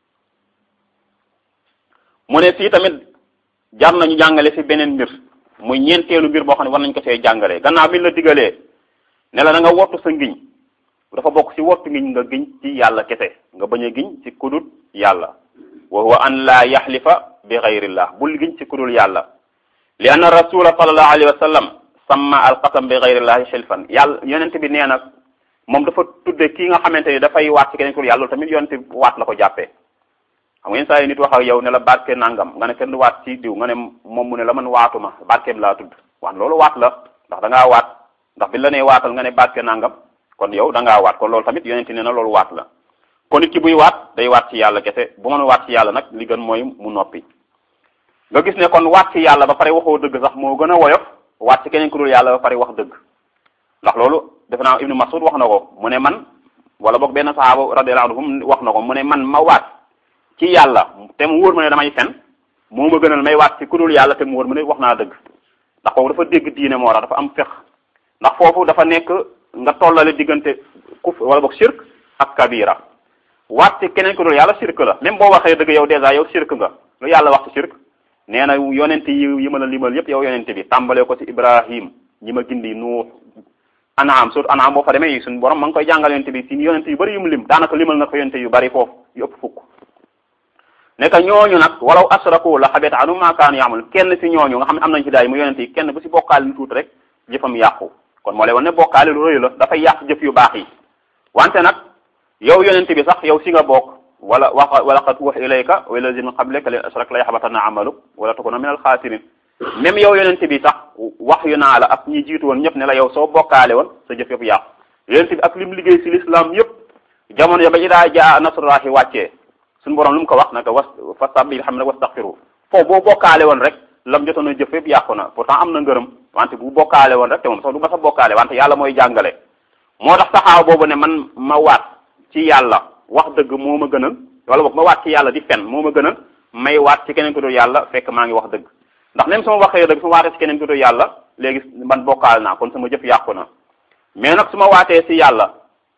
mu ne fii tamit jar nañu jàngale ci beneen mbir muy ñeenteelu mbir boo xam ne war nañ ko see jàngalee gannaaw bi la digalee ne la da nga wottu sa ngiñ dafa bokk ci wottu ngiñ nga giñ ci yàlla kese nga bañ a giñ ci kudut yàlla wa huwa an laa yaxlifa bi gayrillah bul giñ ci kudul yàlla li anna rasula sallallahu alayhi wa sallam samma alqasam bi gayrillahi xilfan yàlla yonent bi nee na moom dafa tudde kii nga xamante ni dafay waat ci keneen kudul yàlla loolu tamit yonent bi waat la ko jàppee xam nga yenn saa yi nit wax ak yow ne la barke nangam nga ne kenn du waat ci diw nga ne moom mu ne la man waatuma barkeem laa tudd waan loolu waat la ndax da ngaa waat ndax bi la nee waatal nga ne barke nangam kon yow da ngaa waat kon loolu tamit yonente ne na loolu waat la kon nit ki buy waat day waat ci yàlla kese bu mën waat ci yàlla nag li gën mooy mu noppi nga gis ne kon waat ci yàlla ba pare waxoo dëgg sax moo gën a woyof waat ci keneen ku dul yàlla ba pare wax dëgg ndax loolu defe naa ibnu masud wax na ko mu ne man wala boog benn sahaaba radiyallahu anhum wax na ko mu ne man ma waat ci yàlla te mu wóor ma ne damay fen moo ma gënal may waat ci ku dul yàlla te mu wóor ma ne wax naa dëgg ndax kooku dafa dégg diine moo tax dafa am fex ndax foofu dafa nekk nga tollale diggante kuf wala boog shirk ak kabira waat ci keneen ku dul yàlla shirk la même boo waxee dëgg yow dèjà yow shirk nga lu yàlla wax ci shirk nee na yonent yi yi ma la limal yépp yow yonent bi tàmbalee ko ci ibrahim ñi ma gindi nuux anaam surtout anaam boo fa demee yi suñu borom ma ngi koy jàngal yonent bi ci yonent yu bari yu mu lim daanaka limal na ko yonent yu bari foofu yu ëpp fukk nekk ñooñu nag walaw asraku la xabita anum ma kaanu yaamul kenn ci ñooñu nga xam ne am nañ ci daay mu yonent yi kenn bu ci bokkaale lu tuuti rek jëfam yàqu kon moo lay wan ne bokkaale lu rëy la dafay yàq jëf yu baax yi wante nag yow yonent bi sax yow si nga bokk wala wax wala qad uhiya ilayka wa ila lazina min qablika la in ashrakta la yaxbatanna amaluk wala takuna min al xaasirin même yow yonent bi sax wax yu naa la ak ñi jiitu woon ñëpp ne la yow soo bokkaale woon sa jëf yëpp yàqu yonent bi ak lim liggéey ci l'islam yëpp jamono ya ba idaa jaa nasrullahi wàccee suñu borom lu mu ko wax naka was fastabil xam ne wastaghfiru foofu boo bokkaale woon rek lam jotoon a jëf yëpp yàqu na pourtant am na ngërëm wante bu bokkaale woon rek te moom sax du ma sa bokkaale wante yàlla mooy jàngale moo tax saxaaw boobu ne man ma waat ci yàlla wax dëgg moo ma gënal wala boog ma waat ci yàlla di fen moo ma gënal may waat ci keneen ku dul yàlla fekk maa ngi wax dëgg ndax même sama waxee dëgg su ma waatee ci keneen ku dul yàlla léegi man bokkaale naa kon sama jëf yàqu na mais nag su ma waatee ci yàlla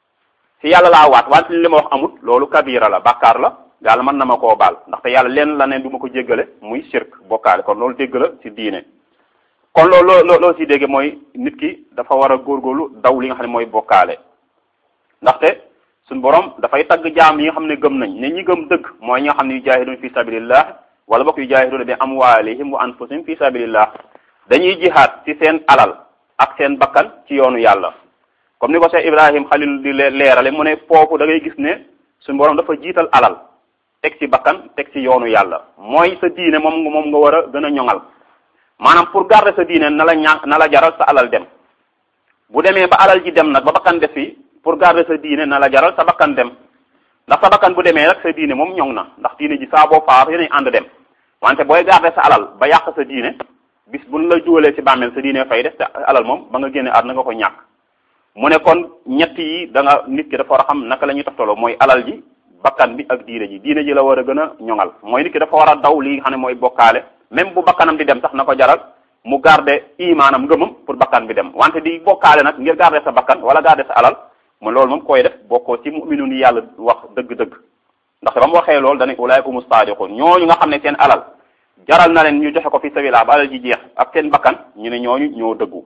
ci yàlla laa waat wante li ma wax amut loolu kabira la bàkkaar la yàlla mën na ma koo baal ndaxte yàlla leen la ne du ma ko jéggale muy shirk bokkaale kon loolu dégg la ci diine kon loolu loo loo si dégge mooy nit ki dafa war a góorgóorlu daw li nga xam ne mooy bokkaale ndaxte suñ borom dafay tagg jaam yi nga xam ne gëm nañ ne ñi gëm dëgg mooy ñi nga xam ne yu jaahidun fi sabilillah wala bokk yu jaahiduna bi amwalihim wa anfusihim fi sabilillah dañuy jihaad ci seen alal ak seen bakkan ci yoonu yàlla comme ni ko Cheikh Ibrahim Khalil di leerale mu ne foofu da ngay gis ne suñ borom dafa jiital alal teg ci bakkan teg ci yoonu yàlla mooy sa diine moom moom nga war a gën a ñoŋal maanaam pour garder sa diine na la ña na la jaral sa alal dem bu demee ba alal ji dem nag ba bakkan def fi pour garder sa diine na la jaral sa bakkan dem ndax sa bakkan bu demee rek sa diine moom ñoŋ na ndax diine ji saa boo faatu yéenay ànd dem wante booy garder sa alal ba yàq sa diine bis buñ la juwalee ci bàmmeel sa diine fay def te alal moom ba nga génne àdduna nga ko ñàkk mu ne kon ñett yi da nga nit ki dafa war a xam naka la ñuy toftaloo mooy alal ji bakkan bi ak diine ji diine ji la war a gën a ñoŋal mooy nit ki dafa war a daw li nga xam ne mooy bokkaale même bu bakkanam di dem sax na ko jaral mu garder imaanam ngëmam pour bakkan bi dem wante di bokkaale nag ngir garder sa bakkan wala garder sa alal mu loolu moom koy def bokkoo ci mu'minun yi yàlla wax dëgg-dëgg ndax ba mu waxee loolu dañu ulaa'ika humu saadiqun ñooñu nga xam ne seen alal jaral na leen ñu joxe ko fi sabilillah ba alal ji jeex ak seen bakkan ñu ne ñooñu ñoo dëggu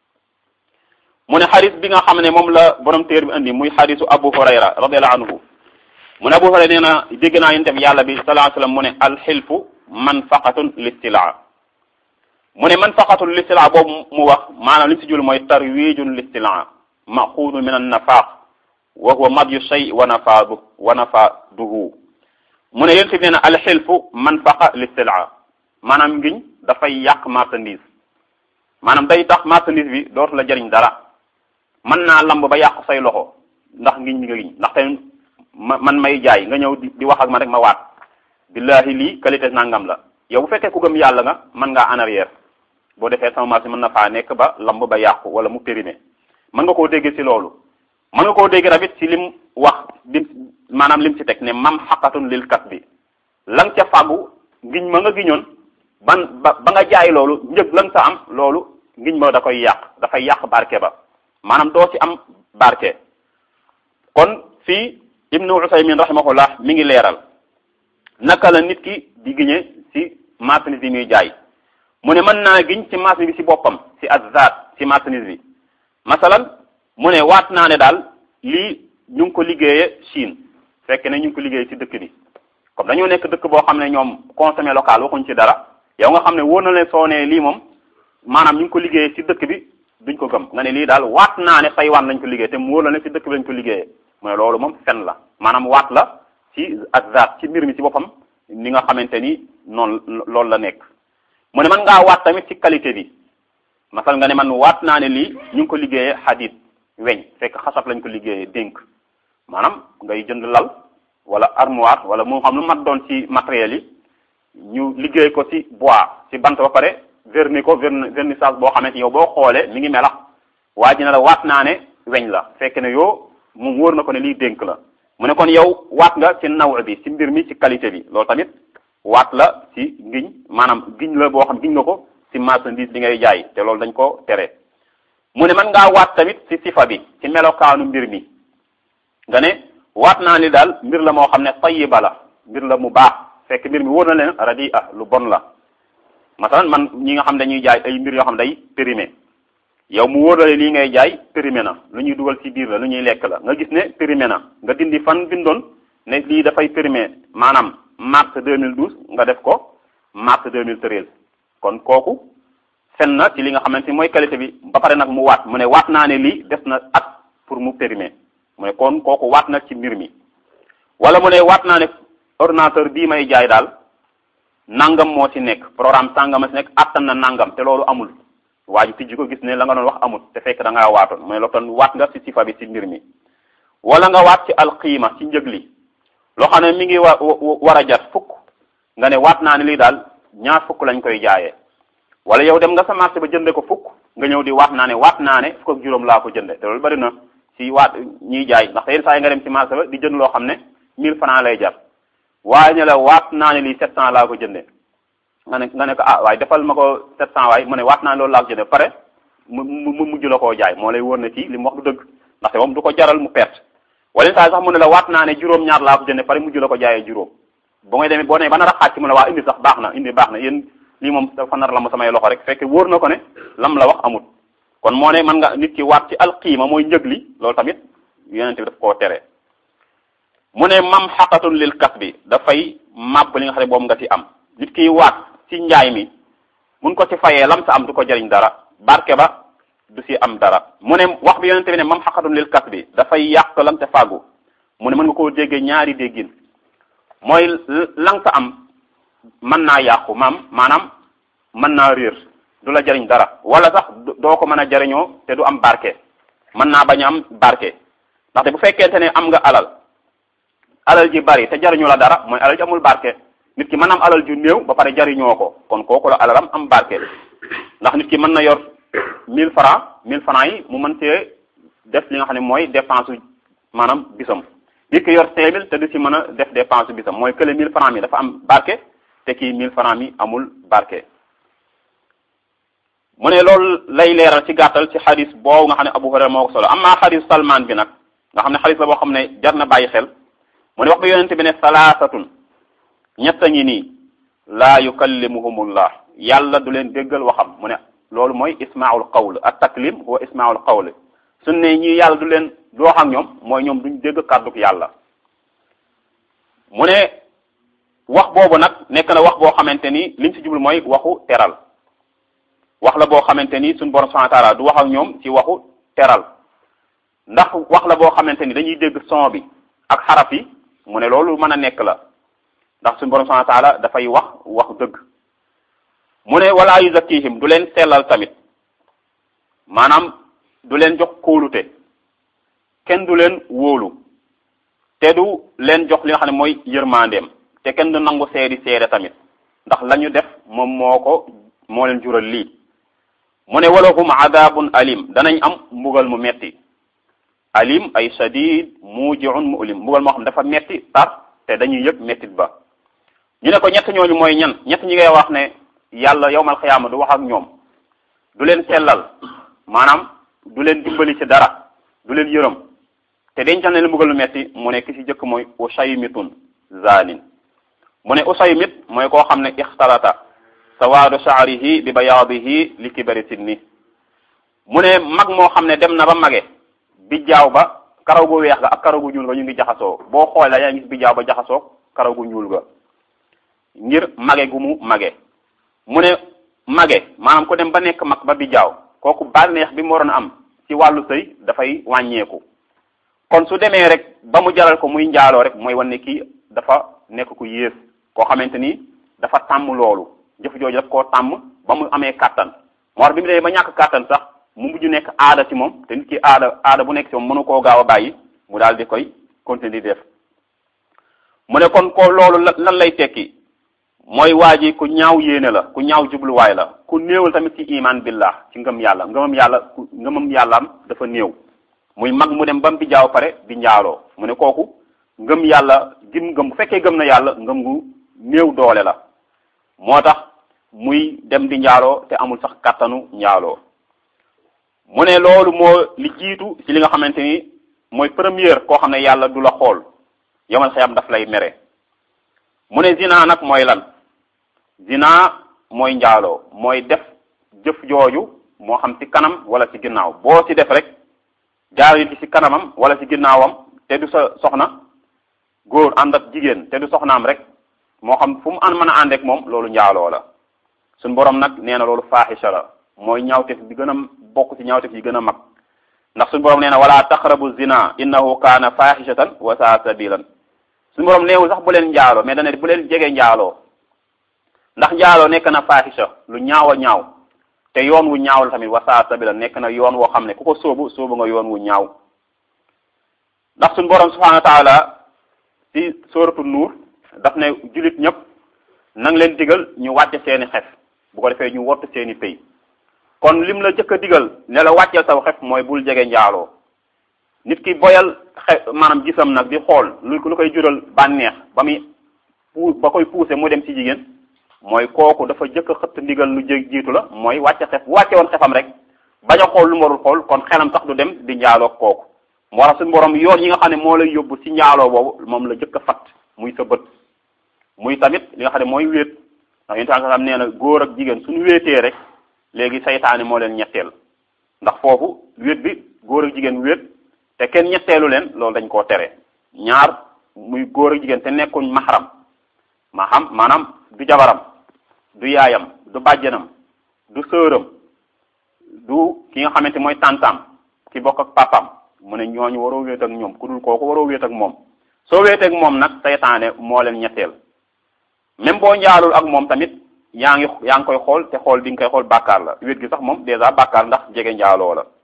mu ne xadis bi nga xam ne moom la borom téer bi indi muy xadisu Abu Hurayra radiyallahu anhu mu ne Abu Hurayra nee na dégg naa yonent bi yàlla bi sallallahu alayhi wasallam mu ne alxilfu manfaqatun listilaa mu ne manfaqatun listilaa boobu mu wax maanaam li si jul mooy tarwijun listilaa maxuudun min an nafaq wa huwa madyu shay wa nafaadu wa nafaaduhu mu ne yonent bi nee na alxilfu manfaqa listilaa maanaam ngiñ dafay yàq marchandise maanaam day tax marchandise bi dootu la jëriñ dara mën naa lamb ba yàq say loxo ndax ngiñ li nga giñ ndaxte ma man may jaay nga ñëw di di wax ak man rek ma waat billahi lii qualité nangam la yow bu fekkee ku gëm yàlla nga mën ngaa en arrière boo defee sama marché mën na faa nekk ba lamb ba yàqu wala mu périmé mën nga koo dégg ci loolu mën nga koo dégg tamit ci lim wax lim maanaam lim ci teg ne mam xaqatun lil kat bi la nga ca fàggu ngiñ ma nga giñoon ban ba ba nga jaay loolu njëg la nga sa am loolu ngiñ ma da koy yàq dafay yàq barke ba maanaam doo ci am barke kon fii ibnu usaymin rahimahullah mi ngi leeral naka la nit ki di giñe ci marchandise bi muy jaay mu ne mën naa giñ ci marchandise bi ci boppam ci azzaat ci marchandise bi masalan mu ne waat naa ne daal lii ñu ngi ko liggéeye Chine fekk ne ñu ngi ko liggéeye ci dëkk bi comme dañoo nekk dëkk boo xam ne ñoom consommé local waxuñ ci dara yow nga xam ne wóor na leen soo nee lii moom maanaam ñu ngi ko liggéeye ci dëkk bi duñ ko gëm nga ne lii daal waat naa ne Taïwan lañ ko liggéey te mu wóor na ne ci dëkk bi lañ ko liggéeyee mu ne loolu moom fen la maanaam waat la ci azzaat ci mbir mi ci boppam ni nga xamante ni noonu loolu la nekk mu ne man ngaa waat tamit ci qualité bi masal nga ne man waat naa ne lii ñu ngi ko liggéeyee xadit weñ fekk xasab lañ ko liggéeyee dénk maanaam ngay jënd lal wala armoire wala moo xam lu mat doon ci matériels yi ñu liggéey ko ci bois ci bant ba pare verni ko verni vernissage boo xamante yow boo xoolee mi ngi melax waa ji ne la waat naa ne weñ la fekk ne yow mu wóor na ko ne lii dénk la mu ne kon yow waat nga ci naw bi ci mbir mi ci qualité bi loolu tamit waat la ci ngiñ maanaam giñ la boo xam giñ nga ko ci marchandise bi ngay jaay te loolu dañ ko tere mu ne man ngaa waat tamit ci sifa bi ci melokaanu mbir mi nga ne waat naa ni daal mbir la moo xam ne tayiba la mbir la mu baax fekk mbir mi wóor na leen radi ah lu bon la masalan man ñi nga xam dañuy jaay ay mbir yoo xam day périmé yow mu wóor la lii ngay jaay périmé na lu ñuy dugal ci biir la lu ñuy lekk la nga gis ne périmé na nga dindi fan bindoon ne lii dafay périmé maanaam mars 2012 nga def ko mars 2013 kon kooku fen na ci li nga xamante ni mooy qualité bi ba pare nag mu waat mu ne waat naa ne lii des na at pour mu périmé mu ne kon kooku waat na ci mbir mi wala mu ne waat naa ne ordinateur bii may jaay daal nangam moo ci nekk programme sangam a ci nekk attan na nangam te loolu amul waa ji tijji ko gis ne la nga doon wax amul te fekk da ngaa waatoon mu ne la kon waat nga ci sifa bi ci mbir mi wala nga waat ci alxiima ci njëg li loo xam ne mi ngi wa war a jar fukk nga ne waat naa ne lii daal ñaar fukk lañ koy jaayee wala yow dem nga sa marché ba jënde ko fukk nga ñëw di waat naa ne waat naa ne fukk ak juróom laa ko jënde te loolu bari na ci waat ñiy jaay ndax yenn saa yi nga dem ci marché ba di jënd loo xam ne 1000 francs lay jar waaye ñu la waat naa ne lii 700 laa ko jënde nga ne nga ne ko ah waaye defal ma ko 700 waaye mu ne waat naa ne loolu laa ko jënde pare mu mu mujj la koo jaay moo lay wóor ne ci li mu wax du dëgg ndaxte moom du ko jaral mu perte wala yenn saa yi sax mu ne la waat naa ne juróom ñaar laa ko jënde pare mujj la ko jaayee juróom ba ngay demee boo demee ba nar a xaaj ci mu ne waa indi sax baax na indi baax na yéen lii moom dafa nar la ma samay loxo rek fekk wóor na ko ne lam la wax amut kon moo ne mën nga nit ki waat ci alqiima mooy njëg li loolu tamit yonente bi daf koo tere mu ne mam xaqatun lil kas bi dafay màbb li nga xam ne boobu nga ci am nit ki waat ci njaay mi mun ko ci fayee lam sa am du ko jëriñ dara barke ba du si am dara mu ne wax bi yonente bi ne mam xaqatun lil kas bi dafay yàq lam sa fàggu mu ne mën nga koo déggee ñaari déggin mooy lang sa am mën naa yàqu maam maanaam mën naa réer du la jariñ dara wala sax doo ko mën a jariñoo te du am barke mën naa bañ a am barke ndaxte bu fekkente ne am nga alal alal ji bari te jariñu la dara mooy alal ji amul barke nit ki mën am alal ju néew ba pare jariñoo ko kon kooku la alalam am barke ndax nit ki mën na yor 1000 francs 1000 francs yi mu mën cee def li nga xam ne mooy dépense maanaam bisam nit ki yor 5000 te du ci mën a def dépense bisam mooy kële 1000 francs mi dafa am barke te kii 1000 francs mi amul barke mu ne loolu lay leeral ci gàttal ci xadis boobu nga xam ne Abu Hurayra moo ko solo amma xadis Salman bi nag nga xam ne xadis la boo xam ne jar na bàyyi xel mu ne wax bi yonente bi ne salaasatun ñett a ngi nii laa yukallimuhumullah yàlla du leen déggal waxam mu ne loolu mooy ismaul qawl at taklim huwa ismaul qawl su ne ñii yàlla du leen du wax ak ñoom mooy ñoom duñ dégg kàdduk yàlla mu ne wax boobu nag nekk na wax boo xamante ni liñ ci jublu mooy waxu teral wax la boo xamante ni suñu borom subhanahu wa ta'ala du wax ak ñoom ci waxu teral ndax wax la boo xamante ni dañuy dégg son bi ak xaraf yi mu ne loolu mën a nekk la ndax suñu borom subhanahu wa ta'ala dafay wax wax dëgg mu ne wala yuzakkihim du leen sellal tamit maanaam du leen jox kóolute kenn du leen wóolu te du leen jox li nga xam ne mooy yërmandeem te kenn du nangu seedi seede tamit ndax la ñu def moom moo ko moo leen jural lii mu ne walahum adabun alim danañ am mbugal mu metti alim ay shadid mujiun mu'lim mbugal moo xam dafa metti tar te dañuy yëg mettit ba ñu ne ko ñett ñooñu mooy ñan ñett ñi ngay wax ne yàlla yowmal xiyaama du wax ak ñoom du leen sellal maanaam du leen dimbali ci dara du leen yërëm te dencal ne leen mbugal mu metti mu ne ki ci jëkk mooy usaymitun zanin mu ne usaymit mooy koo xam ne ixtalata sawaadu shaarihi bi bayaadihi li kibari sinni mu ne mag moo xam ne dem na ba mage bijjaaw ba karaw gu weex ga ak karaw gu ñuul ga ñu ngi jaxasoo boo xoolee yaa ngi gis bijjaaw ba jaxasoo karaw gu ñuul ga ngir mage gu mu mage mu ne mage maanaam ku dem ba nekk mag ba bijjaaw kooku bànneex bi mu waroon am ci wàllu sëy dafay wàññeeku kon su demee rek ba mu jaral ko muy njaaloo rek mooy wan ne kii dafa nekk ku yées koo xamante ni dafa tàmm loolu jëf jooju daf koo tàmm ba mu amee kàttan moo tax bi mu demee ba ñàkk kàttan sax mu mujj nekk aada ci moom te nit ki aada aada bu nekk ci moom mënu koo gaaw a bàyyi mu daal di koy continuer di def mu ne kon ko loolu lan lay tekki mooy waa ji ku ñaaw yéene la ku ñaaw jubluwaay la ku néewal tamit ci iman billah ci ngëm yàlla ngëmam yàlla ku ngëmam yàllaam dafa néew muy mag mu dem ba mu bi jaaw pare di njaaloo mu ne kooku ngëm yàlla gim ngëm bu fekkee gëm na yàlla ngëm gu néew doole la moo tax muy dem di njaaloo te amul sax kàttanu njaaloo mu ne loolu moo li jiitu ci li nga xamante ni mooy première koo xam ne yàlla du la xool yomal xiyam daf lay mere mu ne zina nag mooy lan zina mooy njaaloo mooy def jëf jooju moo xam ci kanam wala ci ginnaaw boo ci def rek jaar yi ci kanamam wala ci ginnaawam te du sa soxna góor ànd ak jigéen te du soxnaam rek moo xam fu mu an mën a ànd ak moom loolu njaaloo la suñ borom nag nee na loolu faaxisha la mooy ñaawtef bi gën a bokk ci ñaawtef yi gën a mag ndax suñu borom nee na wala taqrabu zina innahu kaana faaxishatan wa saa sabilan suñu borom neewul sax bu leen njaaloo mais dana bu leen jege njaaloo ndax njaaloo nekk na faaxisha lu ñaaw a ñaaw te yoon wu ñaaw la tamit wa saa sabilan nekk na yoon woo xam ne ku ko sóobu sóobu nga yoon wu ñaaw ndax suñu borom subhanahu wa taala ci sóoratu nuur daf ne julit ñëpp nang leen digal ñu wàcce seeni xef bu ko defee ñu wottu seeni pay kon lim la jëkk a digal ne la wàcceel saw xef mooy bul jege njaaloo nit ki boyal xe maanaam gisam nag di xool lu lu koy jural bànneex ba muy pu ba koy pousser mu dem ci jigéen mooy kooku dafa jëkk a xëtt ndigal lu jég jiitu la mooy wàcce xef bu wàcce woon xefam rek bañ a xool lu mu warul xool kon xelam sax du dem di njaaloo kooku moo tax suñu borom yoon yi nga xam ne moo lay yóbbu ci njaaloo boobu moom la jëkk a fat muy sa bët muy tamit li nga xam ne mooy wéet ndax yéen xam nee na góor ak jigéen suñu wéetee rek léegi saytaane moo leen ñetteel ndax foofu wéet bi góor ak jigéen wéet te kenn ñetteelu leen loolu dañ koo tere ñaar muy góor ak jigéen te nekkuñ maxaram ma xam maanaam du jabaram du yaayam du bàjjanam du sëram du ki nga xamante mooy tàntaam ki bokk ak papam mu ne ñooñu waroo wéet ak ñoom ku dul kooku waroo wéet ak moom soo wéetee ak moom nag saytaane moo leen ñetteel même boo njaalul ak moom tamit yaa ngi yaa ngi koy xool te xool bi nga koy xool bàkkaar la wéet gi sax moom dèjà bàkkaar ndax jege njaaloo la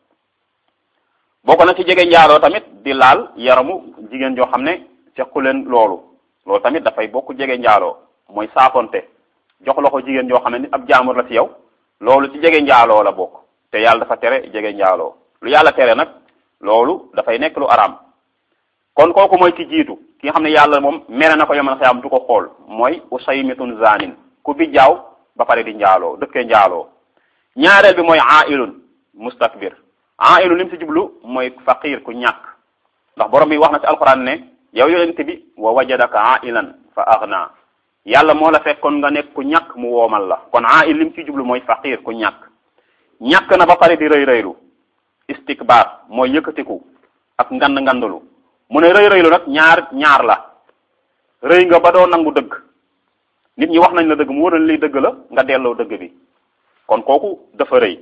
bokk na ci jege njaaloo tamit di laal yaramu jigéen joo xam ne sequ leen loolu loolu tamit dafay bokk jege njaaloo mooy saafonte jox loxo jigéen joo xam ne nit ab jaamur la ci yow loolu ci jege njaaloo la bokk te yàlla dafa tere jege njaaloo lu yàlla tere nag loolu dafay nekk lu araam kon kooku mooy ki jiitu ki nga xam ne yàlla moom mere na ko yomal xiyam du ko xool mooy usaymitun zanin ku bi jaaw ba pare di njaaloo dëkkee njaaloo ñaareel bi mooy ailun mustakbir ailun lim si jublu mooy faqir ku ñàkk ndax borom bi wax na ci alquran ne yow yonent bi wa wajadaka ailan fa aghna yàlla moo la fekkoon nga nekk ku ñàkk mu woomal la kon ail lim si jublu mooy faqir ku ñàkk ñàkk na ba pare di rëy rëylu istikbar mooy yëkkatiku ak ngand ngandalu mu ne rëy rëylu nag ñaar ñaar la rëy nga ba doo nangu dëgg nit ñi wax nañ la dëgg mu wóor na liy dëgg la nga delloo dëgg bi kon kooku dafa rëy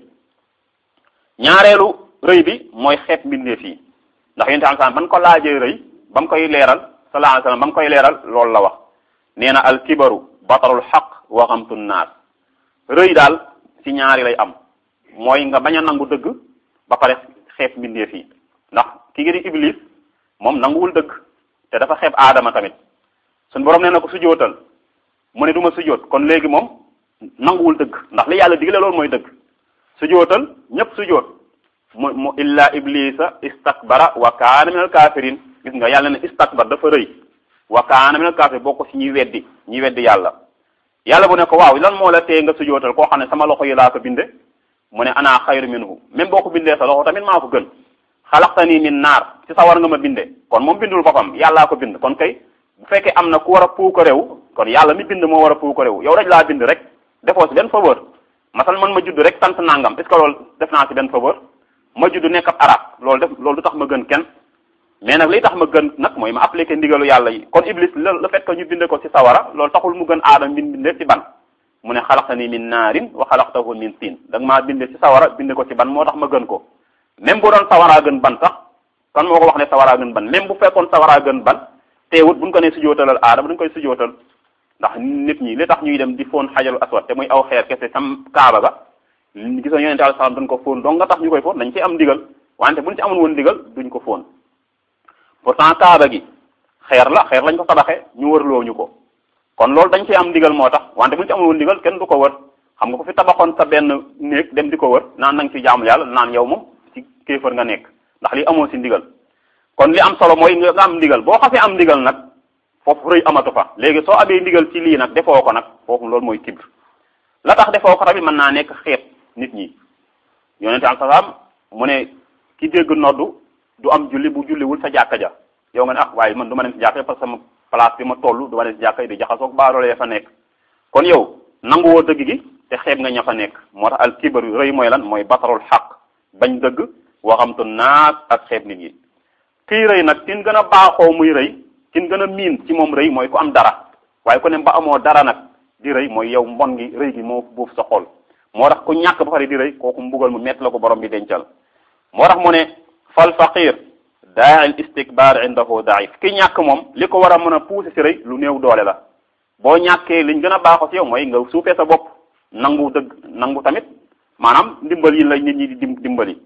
ñaareelu rëy bi mooy xeet mbindeef yi ndax yonent am san ban ko laajee rëy ba mu koy leeral sallallahu alayhi wasallam ba mu koy leeral loolu la wax nee na al kibaru batarul xaq wa xamtu naas rëy daal ci ñaari lay am mooy nga bañ a nangu dëgg ba pare xeeb mbindeef yi ndax ki ngi di iblis moom nanguwul dëgg te dafa xeeb aadama tamit suñ borom nee na ko sujootal mu ne du ma sujoot kon léegi moom nanguwul dëgg ndax li yàlla digle loolu mooy dëgg sujootal ñëpp sujoot mu mu illa iblisa istakbara wa kaana minal kafirin gis nga yàlla ne istakbar dafa rëy wa kaana minal kafirin boo ko ci ñuy weddi ñuy weddi yàlla yàlla bu ne ko waaw lan moo la tee nga sujootal koo xam ne sama loxo yi laa ko binde mu ne ana xayru minhu même boo ko bindee sa loxo tamit maa ko gën xalaqtani min naar ci sawar nga ma binde kon moom bindul boppam yàllaa ko bind kon kay bu fekkee am na ku war a puuka réew kon yàlla mi bind moo war a puuka réew yow rek laa bind rek defoo si benn faveur masal man ma judd rek sant nangam est ce que loolu def naa si benn faveur ma judd nekk ab arab loolu def loolu du tax ma gën kenn mais nag li tax ma gën nag mooy ma appliqué ndigalu yàlla yi kon iblis le fait que ñu binde ko si sawara loolu taxul mu gën aadama bin binde si ban mu ne xalaqtani min naarin wa xalaqtahu min tiin da nga maa binde ci sawara binde ko ci ban moo tax ma gën ko même bu doon sawaraa gën ban sax kan moo ko wax ne sawaraa gën ban même bu fekkoon sawaraa gën ban teewut buñ ko ne sujootalal aadama duñ koy sujootal ndax nit ñi li tax ñuy dem di foon xajarul aswad te muy aw xeer kese sam kaaba ga gis nga yonente alayhi salaam dañ ko foon donc nga tax ñu koy foon dañ ci am ndigal wante buñ ci amul woon ndigal duñ ko foon pourtant kaaba gi xeer la xeer lañ ko tabaxee ñu wërloo ñu ko kon loolu dañ ci am ndigal moo tax wante buñ ci amul woon ndigal kenn du ko wër xam nga ko fi tabaxoon sa benn néeg dem di ko wër naan nanga ci jaamu yàlla naan yow moom ci kéefër nga nekk ndax li amoo si ndigal kon li am solo mooy nga am ndigal boo xasee am ndigal nag foofu rëy amatu fa léegi soo amee ndigal ci lii nag defoo ko nag foofu loolu mooy kibr la tax defoo ko tamit mën naa nekk xeet nit ñi yonente am salaam mu ne ki dégg noddu du am julli bu julliwul sa jàkka ja yow nga ne ah waaye man du ma dem si jàkka parce que sama place bi ma toll du ma dem si jàkka di jaxasoog baaroolee fa nekk kon yow nanguwoo dëgg gi te xeeb nga ña fa nekk moo tax al kibr rëy mooy lan mooy batarul xaq bañ dëgg waxamtu naas ak xeeb nit ñi kii rëy nag kin gën a baaxoo muy rëy kin gën a miin ci moom rëy mooy ku am dara waaye ku ne ba amoo dara nag di rëy mooy yow mbon gi rëy gi moo buuf sa xol moo tax ku ñàkk ba pare di rëy kooku mbugal mu métti la ko borom bi dencal moo tax mu ne fal faqir daa il istikbar indahu daif ki ñàkk moom li ko war a mën a pousser si rëy lu néew doole la boo ñàkkee liñ gën a baaxoo si yow mooy nga suufee sa bopp nangu dëgg nangu tamit maanaam ndimbal yi la nit ñi di dimbali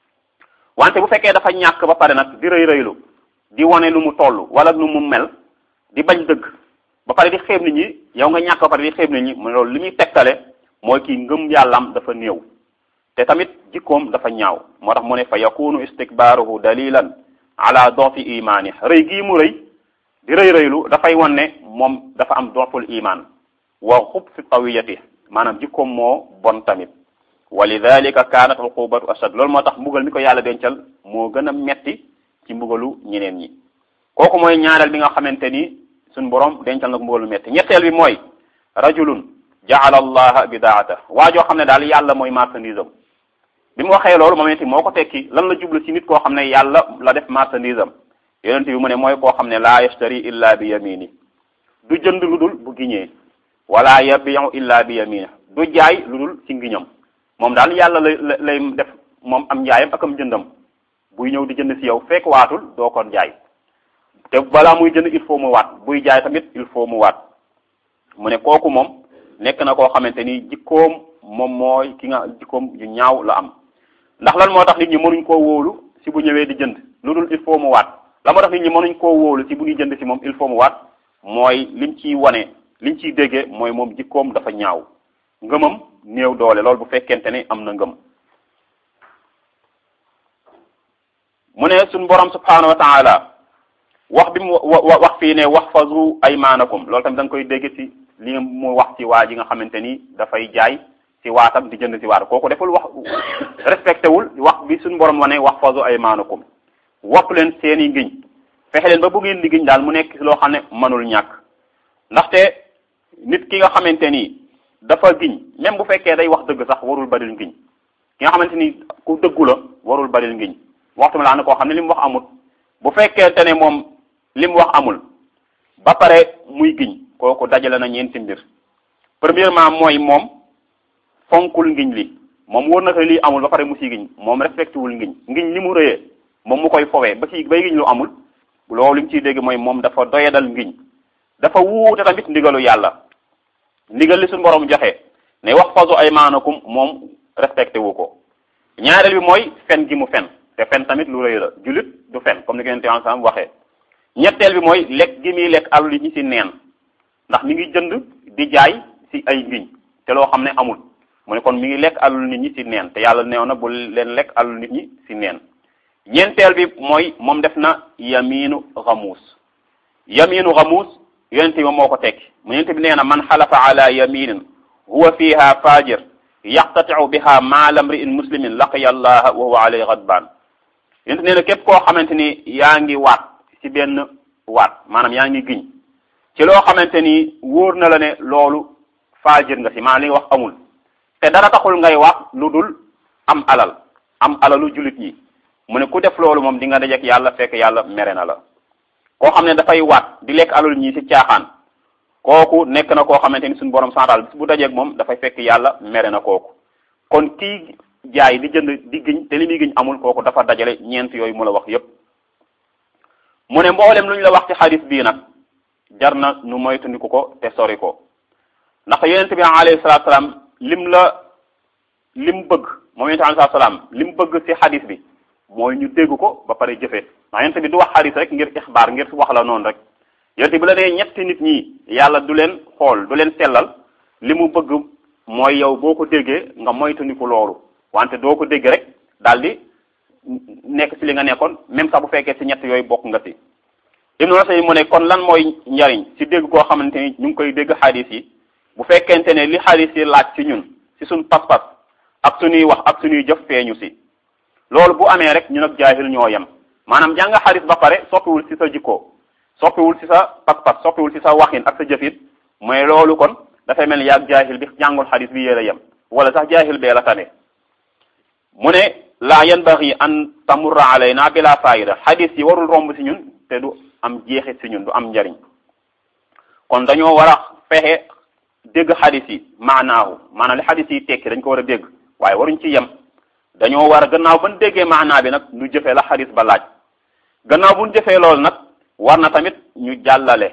wante bu fekkee dafa ñàkk ba pare nag di rëy rëylu di wane lu mu toll wala nu mu mel di bañ dëgg ba pare di xeeb nit ñi yow nga ñàkk ba pare di xeeb nit ñi mu loolu li muy tegtale mooy kii ngëm yàllam dafa néew te tamit jikkoom dafa ñaaw moo tax mu ne fa yakunu istikbaaruhu dalilan ala dofi imaani rëy gii mu rëy di rëy rëylu dafay wan ne moom dafa am doful iman wa xub fi tawiyati maanaam jikkoom moo bon tamit wa lidalika kaanat uqubatu ashad loolu moo tax mbugal mi ko yàlla dencal moo gën a metti ci mbugalu ñeneen ñi kooku mooy ñaareel bi nga xamante ni suñ borom dencal na ko mbugalu metti ñetteel bi mooy rajulun jaala allaha bidaata waa joo xam ne daal yàlla mooy marchandise am bi mu waxee loolu moom moo ko tekki lan la jublu ci nit koo xam ne yàlla la def marchandise am yonent bi mu ne mooy koo xam ne laa yashtari illa bi yamini du jënd lu dul bu giñee wala yabiu illa bi yamini du jaay lu dul ci ngiñam moom daal yàlla lay lay def moom am njaayam ak am jëndam buy ñëw di jënd ci yow fekk waatul doo ko jaay te balaa muy jënd il faut mu waat buy jaay tamit il faut mu waat mu ne kooku moom nekk na koo xamante ni jikkoom moom mooy ki nga jikkoom yu ñaaw la am ndax lan moo tax nit ñi mënuñ koo wóolu ci bu ñëwee di jënd lu dul il faut mu waat la moo tax nit ñi mënuñ koo wóolu ci bu ñuy jënd ci moom il faut mu waat mooy lim ciy wane liñ ciy déggee mooy moom jikkoom dafa ñaaw ngëmam néew doole loolu bu fekkente ne am na ngëm mu ne suñ borom subhanahu wa taala wax bi mu wax fii ne waxfazu aymaanakum loolu tamit da nga koy dégg ci li mu wax ci waa ji nga xamante ni dafay jaay ci waatam di jënd ci waat kooku deful wax respecté wul wax bi suñ borom wane waxfazu aymaanakum wopp leen seeni ngiñ fexe leen ba bu ngeen di giñ daal mu nekk loo xam ne mënul ñàkk ndaxte nit ki nga xamante ni dafa giñ même bu fekkee day wax dëgg sax warul baril ngiñ ki nga xamante ni ku dëggu la warul baril ngiñ waxtu mi laa ne koo xam ne li mu wax amul bu fekkente ne moom li mu wax amul ba pare muy giñ kooku dajale na ñeenti mbir premièrement mooy moom fonkul ngiñ li moom wóor na ko lii amul ba pare mu si giñ moom respecté wul ngiñ ngiñ li mu rëyee moom mu koy fowee ba ci bay giñ lu amul loolu li mu ciy dégg mooy moom dafa doyadal ngiñ dafa wuute tamit ndigalu yàlla ndigal li suñu borom joxe ne wax fasu ay maanakum moom respecté wu ko ñaareel bi mooy fen gi mu fen te fen tamit lu rëy la jullit du fen comme ni ko yonent ensemble waxee ñetteel bi mooy lekk gi muy lekk alal yi ñi ci neen ndax mi ngi jënd di jaay ci ay ngiñ te loo xam ne amul mu ne kon mi ngi lekk alal nit ñi ci neen te yàlla neew na bu leen lekk alal nit ñi ci neen ñeenteel bi mooy moom def na yaminu xamuus yaminu xamuus yonent bi moo ko tekki mu yonent bi nee na man xalafa ala yaminin huwa fiha fajir yaqtatiu biha maala mri'in muslimin laqiya allaha wa huwa alayhi ghadban yonent nee na képp koo xamante ni yaa ngi waat ci benn waat maanaam yaa ngi giñ ci loo xamante ni wóor na la ne loolu faajir nga ci maanaam li nga wax amul te dara taxul ngay wax lu dul am alal am alalu jullit yi mu ne ku def loolu moom di nga dajeek yàlla fekk yàlla mere na la koo xam ne dafay waat di lekk alal ñii ci caaxaan kooku nekk na koo xamante ni suñu borom santal bis bu dajeek moom dafay fekk yàlla mere na kooku kon kii jaay di jënd di giñ te li muy giñ amul kooku dafa dajale ñeent yooyu mu la wax yépp mu ne mboolem lu ñu la wax ci xadis bii nag jar na nu moytandiku ko te sori ko ndax yonent bi alayhi salaatu salaam lim la lim bëgg moom yonent bi alayhi salaatu salaam lim bëgg ci xadis bi mooy ñu dégg ko ba pare jëfee ndax yonent bi du wax xadis rek ngir ixbaar ngir wax la noonu rek yonent bi la nee ñetti nit ñi yàlla du leen xool du leen sellal li mu bëgg mooy yow boo ko déggee nga moytandiku loolu wante doo ko dégg rek daal di nekk ci li nga nekkoon même sax bu fekkee ci ñett yooyu bokk nga ci Ibnu Usaymin mu ne kon lan mooy njariñ ci dégg koo xamante ni ñu ngi koy dégg xadis yi bu fekkente ne li xadis yi laaj ci ñun ci suñ pas-pas ak suñuy wax ak suñuy jëf feeñu ci loolu bu amee rek ñun ak jaahil ñoo yem maanaam jàng xadis ba pare soppiwul ci sa jikko soppiwul ci sa pas-pas soppiwul ci sa waxin ak sa jëfit mooy loolu kon dafay mel ni yaag jaahil bi jàngul xadis bi yéen a yem wala sax jaahil bee la tane mu ne laa yanbaghi an tamurra alayna bila faayida xadis yi warul romb ci ñun te du am jeexit ci ñun du am njariñ kon dañoo war a fexe dégg xadis yi maanaahu maanaam li xadis yi tekki dañ ko war a dégg waaye waruñ ci yem dañoo war a gannaaw ban déggee maanaa bi nag ñu jëfee la xadis ba laaj gannaaw bu ñu jëfee loolu nag war na tamit ñu jàllale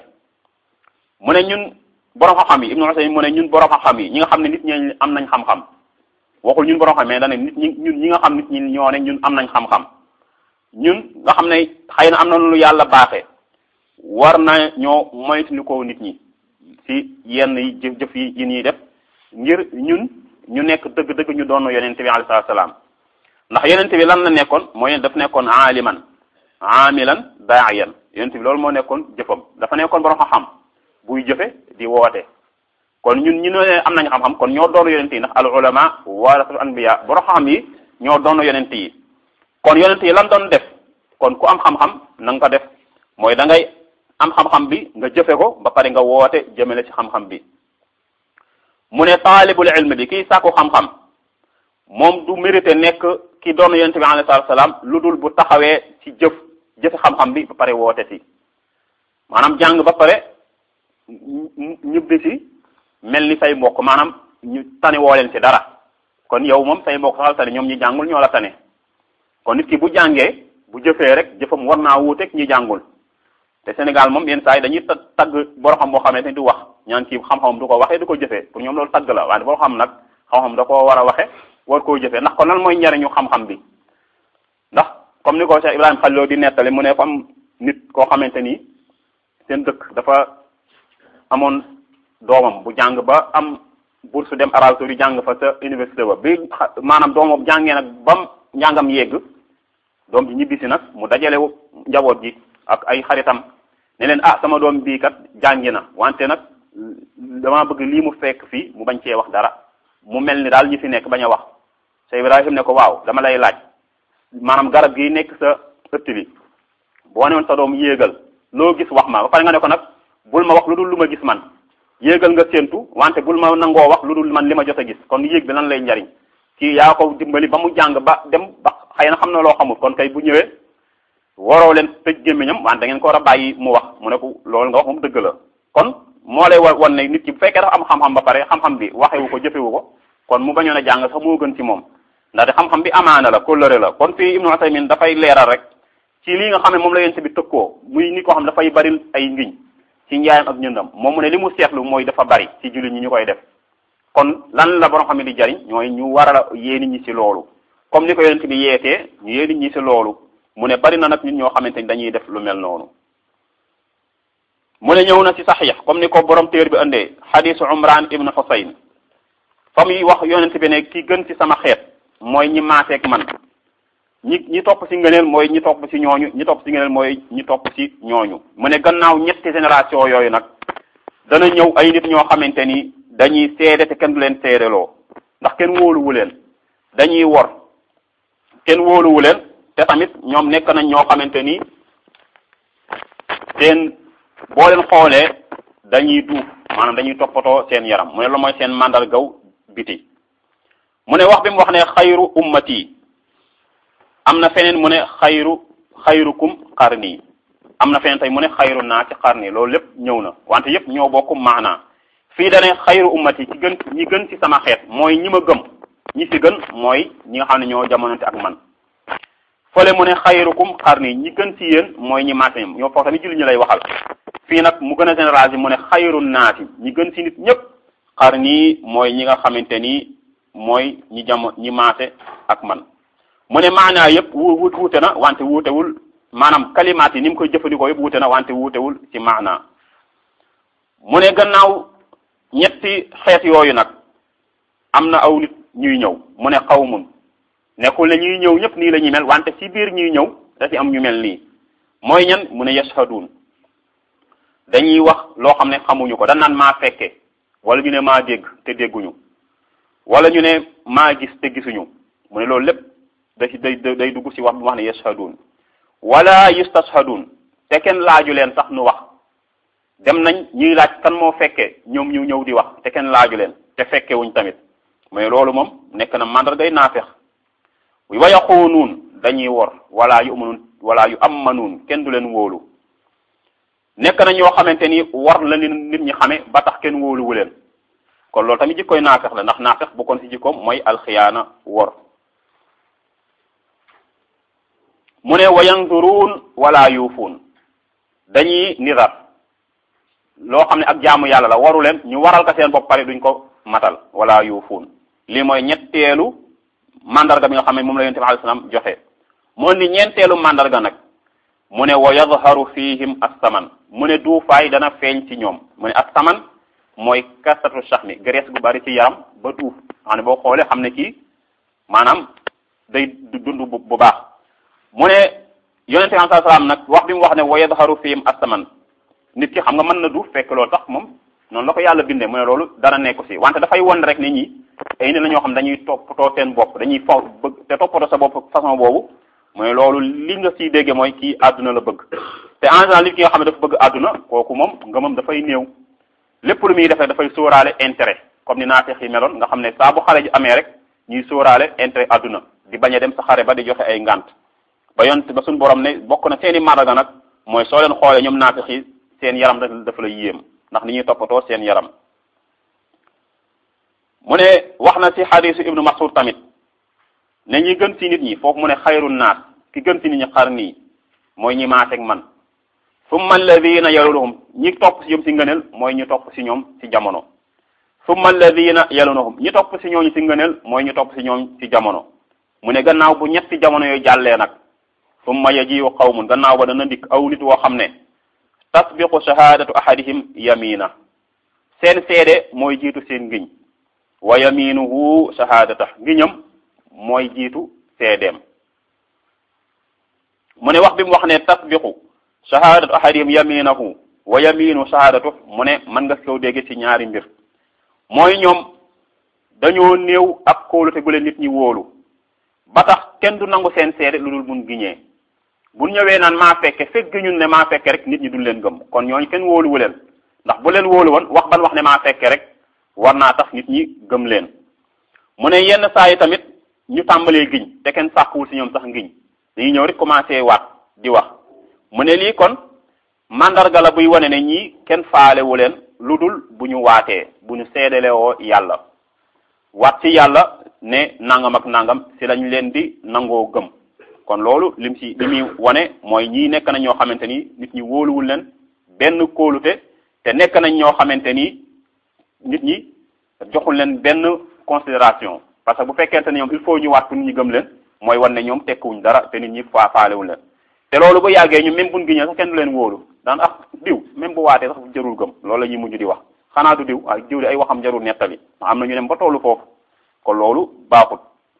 mu ne ñun borom xam-xam yi Ibnu Usaymin mu ne ñun borom xam-xam yi ñi nga xam ne nit ñi am nañ xam-xam waxul ñun borom xam mais dane nit ñi ñun ñi nga xam nit ñi ñoo ne ñun am nañ xam-xam ñun nga xam ne xëy na am na lu yàlla baaxee war na ñoo moytandikoo nit ñi ci yenn yi jëf jëf yi yi ñuy def ngir ñun ñu nekk dëgg-dëgg ñu doon yonente bi alayhi salaam ndax yonente bi lan la nekkoon mooy daf nekkoon aaliman aamilan daayan yonente bi loolu moo nekkoon jëfam dafa nekkoon borom xam-xam buy jëfe di woote kon ñun ñu ne am nañ xam-xam kon ñoo doon yonente yi ndax al ulama warasatul anbiya borom xam yi ñoo doon yonente yi kon yonente yi lan doon def kon ku am xam-xam na nga ko def mooy da ngay am xam-xam bi nga jëfe ko ba pare nga woote jëmale ci xam-xam bi mu ne taalibul ilm bi kii sàkku xam-xam moom du mérité nekk ki doon yonente bi alayhi salaatu salaam lu dul bu taxawee ci jëf jëfe xam-xam bi ba pare woote ci maanaam jàng ba pare ñibbi ci mel ni say mbokk maanaam ñu tane woo leen ci dara kon yow moom say mbokk saxal tane ñoom ñi jàngul ñoo la tane kon nit ki bu jàngee bu jëfee rek jëfam war naa wuuteeg ñi jàngul te Sénégal moom yenn saa yi dañuy tagg boo xam boo xamante ni du wax ñaan kii xam-xam du ko waxee du ko jëfee pour ñoom loolu tagg la waaye boo xam nag xam-xam da koo war a waxe war koo jëfee ndax kon lan mooy njariñu xam-xam bi ndax comme ni ko Cheikh Ibrahima Khalil di nettali mu ne comme nit koo xamante ni seen dëkk dafa amoon doomam bu jàng ba am bourse dem Arabie Saoudite jàng fa sa université ba bi maanaam doomam jàngee nag bam njàngam yegg doom ji ñibbisi nag mu dajale njaboot gi ak ay xaritam ne leen ah sama doom bii kat jàngi na wante nag dama bëgg lii mu fekk fii mu bañ cee wax dara mu mel ni daal ñi fi nekk bañ a wax Cheikh Ibrahim ne ko waaw dama lay laaj maanaam garab gi nekk sa ëtt bi boo ne woon sa doom yéegal loo gis wax ma ba pare nga ne ko nag bul ma wax lu dul lu ma gis man yéegal nga séentu wante bul ma nangoo wax lu dul man li ma jot a gis kon yéeg bi lan lay njariñ kii yaa ko dimbali ba mu jàng ba dem ba xëy na xam na loo xamul kon kay bu ñëwee waroo leen tëj gémmiñam wante da ngeen ko war a bàyyi mu wax mu ne ko loolu nga wax moom dëgg la kon moo lay wa wan ne nit ki bu fekkee dafa am xam-xam ba pare xam-xam bi waxewu ko jëfewu ko kon mu bañoon a jàng sax moo gën ci moom ndaxte xam-xam bi amaana la kóllëre la kon fii Ibnu Usaymin dafay leeral rek ci lii nga xam ne moom la yéen bi tëkkoo muy nit koo xam dafay bari ay ngiñ ci njaayam ak ñëndam moom mu ne li mu seetlu mooy dafa bari ci jullit ñi ñu koy def kon lan la borom xam ne di jariñ ñooy ñu war a yee nit ñi ci loolu comme ni ko yonent bi yeetee ñu yee nit ñi ci loolu mu ne bari na nag nit ñoo xamante ni dañuy def lu mel noonu mu ne ñëw na ci saxiix comme ni ko borom téer bi indee xadisu Umran ibn Husayn fa muy wax yonent bi ne ki gën ci sama xeet mooy ñi maaseeg man ñi ñi topp ci ngëneel mooy ñi topp ci ñooñu ñi topp ci ngëneel mooy ñi topp ci ñooñu mu ne gannaaw ñetti génération yooyu nag dana ñëw ay nit ñoo xamante ni dañuy seede te kenn du leen seedeloo ndax kenn wóoluwu leen dañuy wor kenn wóoluwu leen te tamit ñoom nekk nañ ñoo xamante ni seen boo leen xoolee dañuy duuf maanaam dañuy toppatoo seen yaram mu ne la mooy seen màndargaw biti mu ne wax bi mu wax ne xayru ummati am na feneen mu ne xayru xayrukum xarni am na feneen tey mu ne xayru naa ci xarni loolu lépp ñëw na wante yépp ñoo bokk maanaa fii dane xayru ummati ci gën ñi gën ci sama xeet mooy ñi ma gëm ñi ci gën mooy ñi nga xam ne ñoo jamonante ak man fële mu ne xayrukum xarni ñi gën ci yéen mooy ñi maase ñoo foofu tamit julli ñu lay waxal fii nag mu gën a généraliser mu ne xayru naati ñi gën ci nit ñëpp xar nii mooy ñi nga xamante ni mooy ñi jamo ñi maase ak man mu ne maanaa yëpp wu wuute na wante wuutewul maanaam kalimaat yi ni mu koy jëfandikoo yëpp wuute na wante wuutewul ci maanaa mu ne gannaaw ñetti xeet yooyu nag am na aw nit ñuy ñëw mu ne xawmun nekkul ne ñuy ñëw ñëpp nii la ñuy mel wante ci biir ñuy ñëw da ci am ñu mel nii mooy ñan mu ne yashhadun dañuy wax loo xam ne xamuñu ko dañ naan maa fekke wala ñu ne maa dégg te dégguñu wala ñu ne maa gis te gisuñu mu ne loolu lépp da ci day day dugg ci wax bi wax ne yashhadun wala yustashhadun te kenn laaju leen sax nu wax dem nañ ñuy laaj kan moo fekke ñoom ñu ñëw di wax te kenn laaju leen te fekke wuñ tamit mais loolu moom nekk na mandargay naafex wa yaxuunuun dañuy wor wala yu amanuun wala yu amanuun kenn du leen wóolu nekk na ñoo xamante ni war la nit ñi xame ba tax kenn wóoluwu leen kon loolu tamit jikkoy naafex la ndax naafex bu kon ci jikkoom mooy alxiyaana wor mu ne wa yanduruun wala yuufuun dañuy nidar loo xam ne ak jaamu yàlla la waru leen ñu waral ka seen bopp pare duñ ko matal wala yuufuun lii mooy ñetteelu mandarga bi nga xam ne moom la yonent bi alayhi salaam joxe mu ni ñeenteelu mandarga nag mu ne wa yadharu fihim assaman mu ne duufaay dana feeñ ci ñoom mu ne assaman mooy kasatu shahmi graisse gu bari ci yaram ba duuf xam ne boo xoolee xam ne kii maanaam day dund bu baax mu ne yonent bi alayhi salaam nag wax bi mu wax ne wa yadharu fihim assaman nit ki xam nga mën na duuf fekk loolu sax moom noonu la ko yàlla bindee mu ne loolu dara nekku si wante dafay won rek nit ñi ay nit la ñoo xam dañuy toppatoo seen bopp dañuy faw bëgg te toppatoo sa bopp façon boobu mooy loolu li nga siy déggee mooy kii àdduna la bëgg te en général nit ki nga xam ne dafa bëgg àdduna kooku moom ngëmam dafay néew lépp lu muy defee dafay sóoraale intérêt comme ni naafeq yi meloon nga xam ne saa bu xare ji amee rek ñuy sóoraale intérêt àdduna di bañ a dem sa xare ba di joxe ay ngant ba yont ba suñu borom ne bokk na seeni maraga nag mooy soo leen xoolee ñoom naafeq yi seen yaram dafa la yéem ndax ni ñuy toppatoo seen yaram mu ne wax na ci xadisu ibnu mas'ud tamit ne ñi gën ci nit ñi foofu mu ne xayru naas ki gën ci nit ñi xar nii mooy ñi maaseeg man summa alladina yalunahum ñi topp si ñoom ci ngëneel mooy ñu topp si ñoom ci jamono summa alladina yalunahum ñi topp si ñooñu ci ngëneel mooy ñu topp si ñoom ci jamono mu ne gannaaw bu ñetti jamono yooyu jàllee nag summa yajiu qawmun gannaaw ba dana dikk aw nit woo xam ne tasbiqu shahadatu ahadihim yamina seen seede mooy jiitu seen ngiñ wa yaminuhu shahadata ngiñam mooy jiitu seedeem mu ne wax bi mu wax ne tasbiqu shahadatu ahadihim yaminahu wa yaminu shahadatu mu ne mën nga kow dégg ci ñaari mbir mooy ñoom dañoo néew ak kóolute gu leen nit ñi wóolu ba tax kenn du nangu seen seede lu dul mun giñee bu ñëwee naan maa fekke fekk giñun ne maa fekke rek nit ñi duñ leen gëm kon ñooñu kenn wóoluwu leen ndax bu leen wóolu woon wax ban wax ne maa fekke rek war naa tax nit ñi gëm leen mu ne yenn saa yi tamit ñu tàmbalee giñ te kenn sàkkuwul si ñoom sax ngiñ dañuy ñëw rek commencé waat di wax mu ne lii kon mandarga la buy wane ne ñii kenn faalewu leen lu dul bu ñu waatee bu ñu seedelewoo yàlla waat ci yàlla ne nangam ak nangam si lañ leen di nangoo gëm kon loolu lim si li muy wane mooy ñii nekk nañ ñoo xamante ni nit ñi wóoluwul leen benn kóolute te nekk nañ ñoo xamante ni nit ñi joxul leen benn considération parce que bu fekkente ne ñoom il faut ñu waat pour nit ñi gëm leen mooy wan ne ñoom tekkuwuñ dara te nit ñi faa faalewuñ leen te loolu bu yàggee ñu même buñ giñee sax kenn du leen wóolu daan ah diw même bu waatee sax jarul gëm loolu la ñuy mujj di wax xanaa du diw ah diw di ay waxam jarul nettali ndax am na ñu dem ba tollu foofu kon loolu baaxut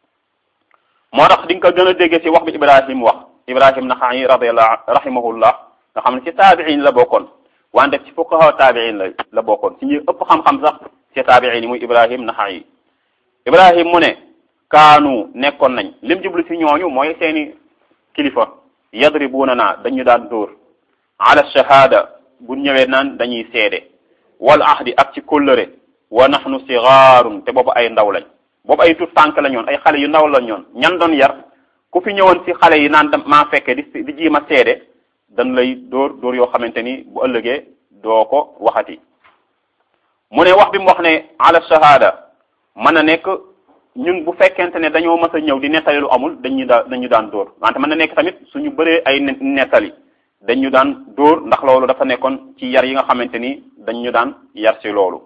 moo tax di nga ko gën a déggee ci wax bi Ibrahim wax Ibrahim Naxa'i radiyallahu rahimahullah nga xam ne ci taabiin la bokkoon wante ci fuqaha taabiin la la bokkoon ci ñi ëpp xam-xam sax ci taabiin yi muy Ibrahim Naxa'i Ibrahim mu ne kaanu nekkoon nañ lim jublu ci ñooñu mooy seeni kilifa yadribuna naa dañu daan dóor ala shahada bu ñëwee naan dañuy seede wal ahdi ak ci kóllëre wa nahnu sigaarun te boobu ay ndaw lañ boobu ay tut tànk la ñoon ay xale yu ndaw la ñoon ñan doon yar ku fi ñëwoon ci xale yi naan maa fekke di di jiima seede dañ lay dóor dóor yoo xamante ni bu ëllëgee doo ko waxati mu ne wax bi mu wax ne ala shahada mën na nekk ñun bu fekkente ne dañoo mës a ñëw di nettali lu amul dañu daa dañu daan dóor wante mën na nekk tamit suñu bëree ay nettali dañ ñu daan dóor ndax loolu dafa nekkoon ci yar yi nga xamante ni dañ ñu daan yar ci loolu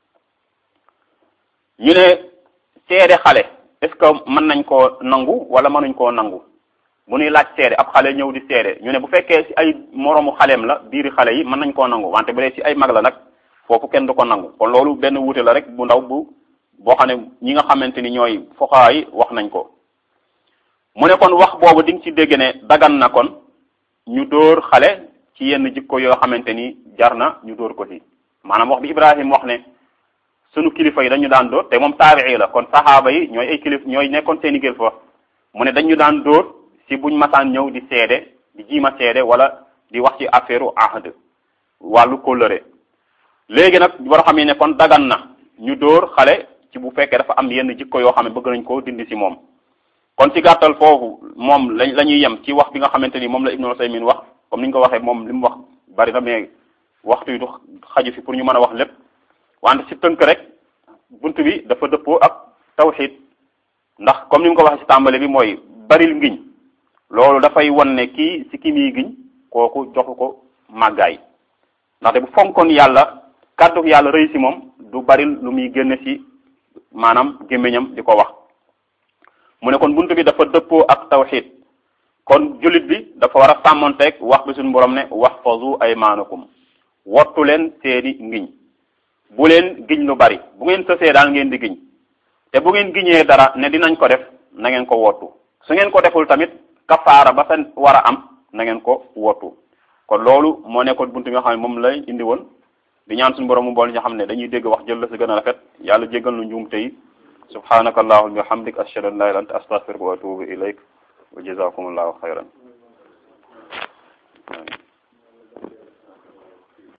ñu ne seede xale est-ce que mën nañ koo nangu wala mënuñ koo nangu bu ñuy laaj seede ab xale ñëw di seede ñu ne bu fekkee ci ay moroomu xaleem la biiri xale yi mën nañ koo nangu wante bu dee ci ay mag la nag foofu kenn du ko nangu kon loolu benn wuute la rek bu ndaw bu boo xam ne ñi nga xamante ni ñooy foxaa yi wax nañ ko mu ne kon wax boobu di nga ci dégg ne dagan na kon ñu dóor xale ci yenn jikko yoo xamante ni jar na ñu dóor ko ci maanaam wax bi Ibrahim wax ne sunu kilifa yi dañu daan dóor te moom taabii la kon saxaaba yi ñooy ay kilif ñooy nekkoon seeni kilifa mu ne dañu daan dóor si buñ masaan ñëw di seede di jiima seede wala di wax ci affaire ahd wàllu kóllëre léegi nag war xam ne kon dagan na ñu dóor xale ci bu fekkee dafa am yenn jikko yoo xam ne bëgg nañ koo dindi si moom kon ci gàttal foofu moom lañ la ñuy yem ci wax bi nga xamante ni moom la Ibnu Usaymin wax comme ni ñu ko waxee moom li mu wax bari na mais waxtu yi du xaju fi pour ñu mën a wax lépp wante ci tënk rek bunt bi dafa dëppoo ak tawxid ndax comme ni mu ko waxee ci tàmbale bi mooy baril ngiñ loolu dafay won ne kii ci ki muy giñ kooku joxu ko màggaay ndaxte bu fonkoon yàlla kàddu yàlla rëy ci moom du baril lu muy génne ci maanaam gémmiñam di ko wax mu ne kon buntu bi dafa dëppoo ak tawxid kon jullit bi dafa war a sàmmonteeg wax bi suñu borom ne waxfazu aymanakum wottu leen seeni ngiñ bu leen giñ lu bari bu ngeen sësee daal ngeen di giñ te bu ngeen giñee dara ne dinañ ko def na ngeen ko wottu su ngeen ko deful tamit kafaara ba sa war a am na ngeen ko wottu kon loolu moo nekkoon buntu bi nga xam ne moom lay indi woon di ñaan suñu borom mu bool ñu xam ne dañuy dégg wax jël la si gën a rafet yàlla jéggal nu njuumte yi subhanaka allahumma wa bihamdik ashhadu an la ilaha illa anta astaghfiruka wa atubu ilayk wa jazakumullahu khayran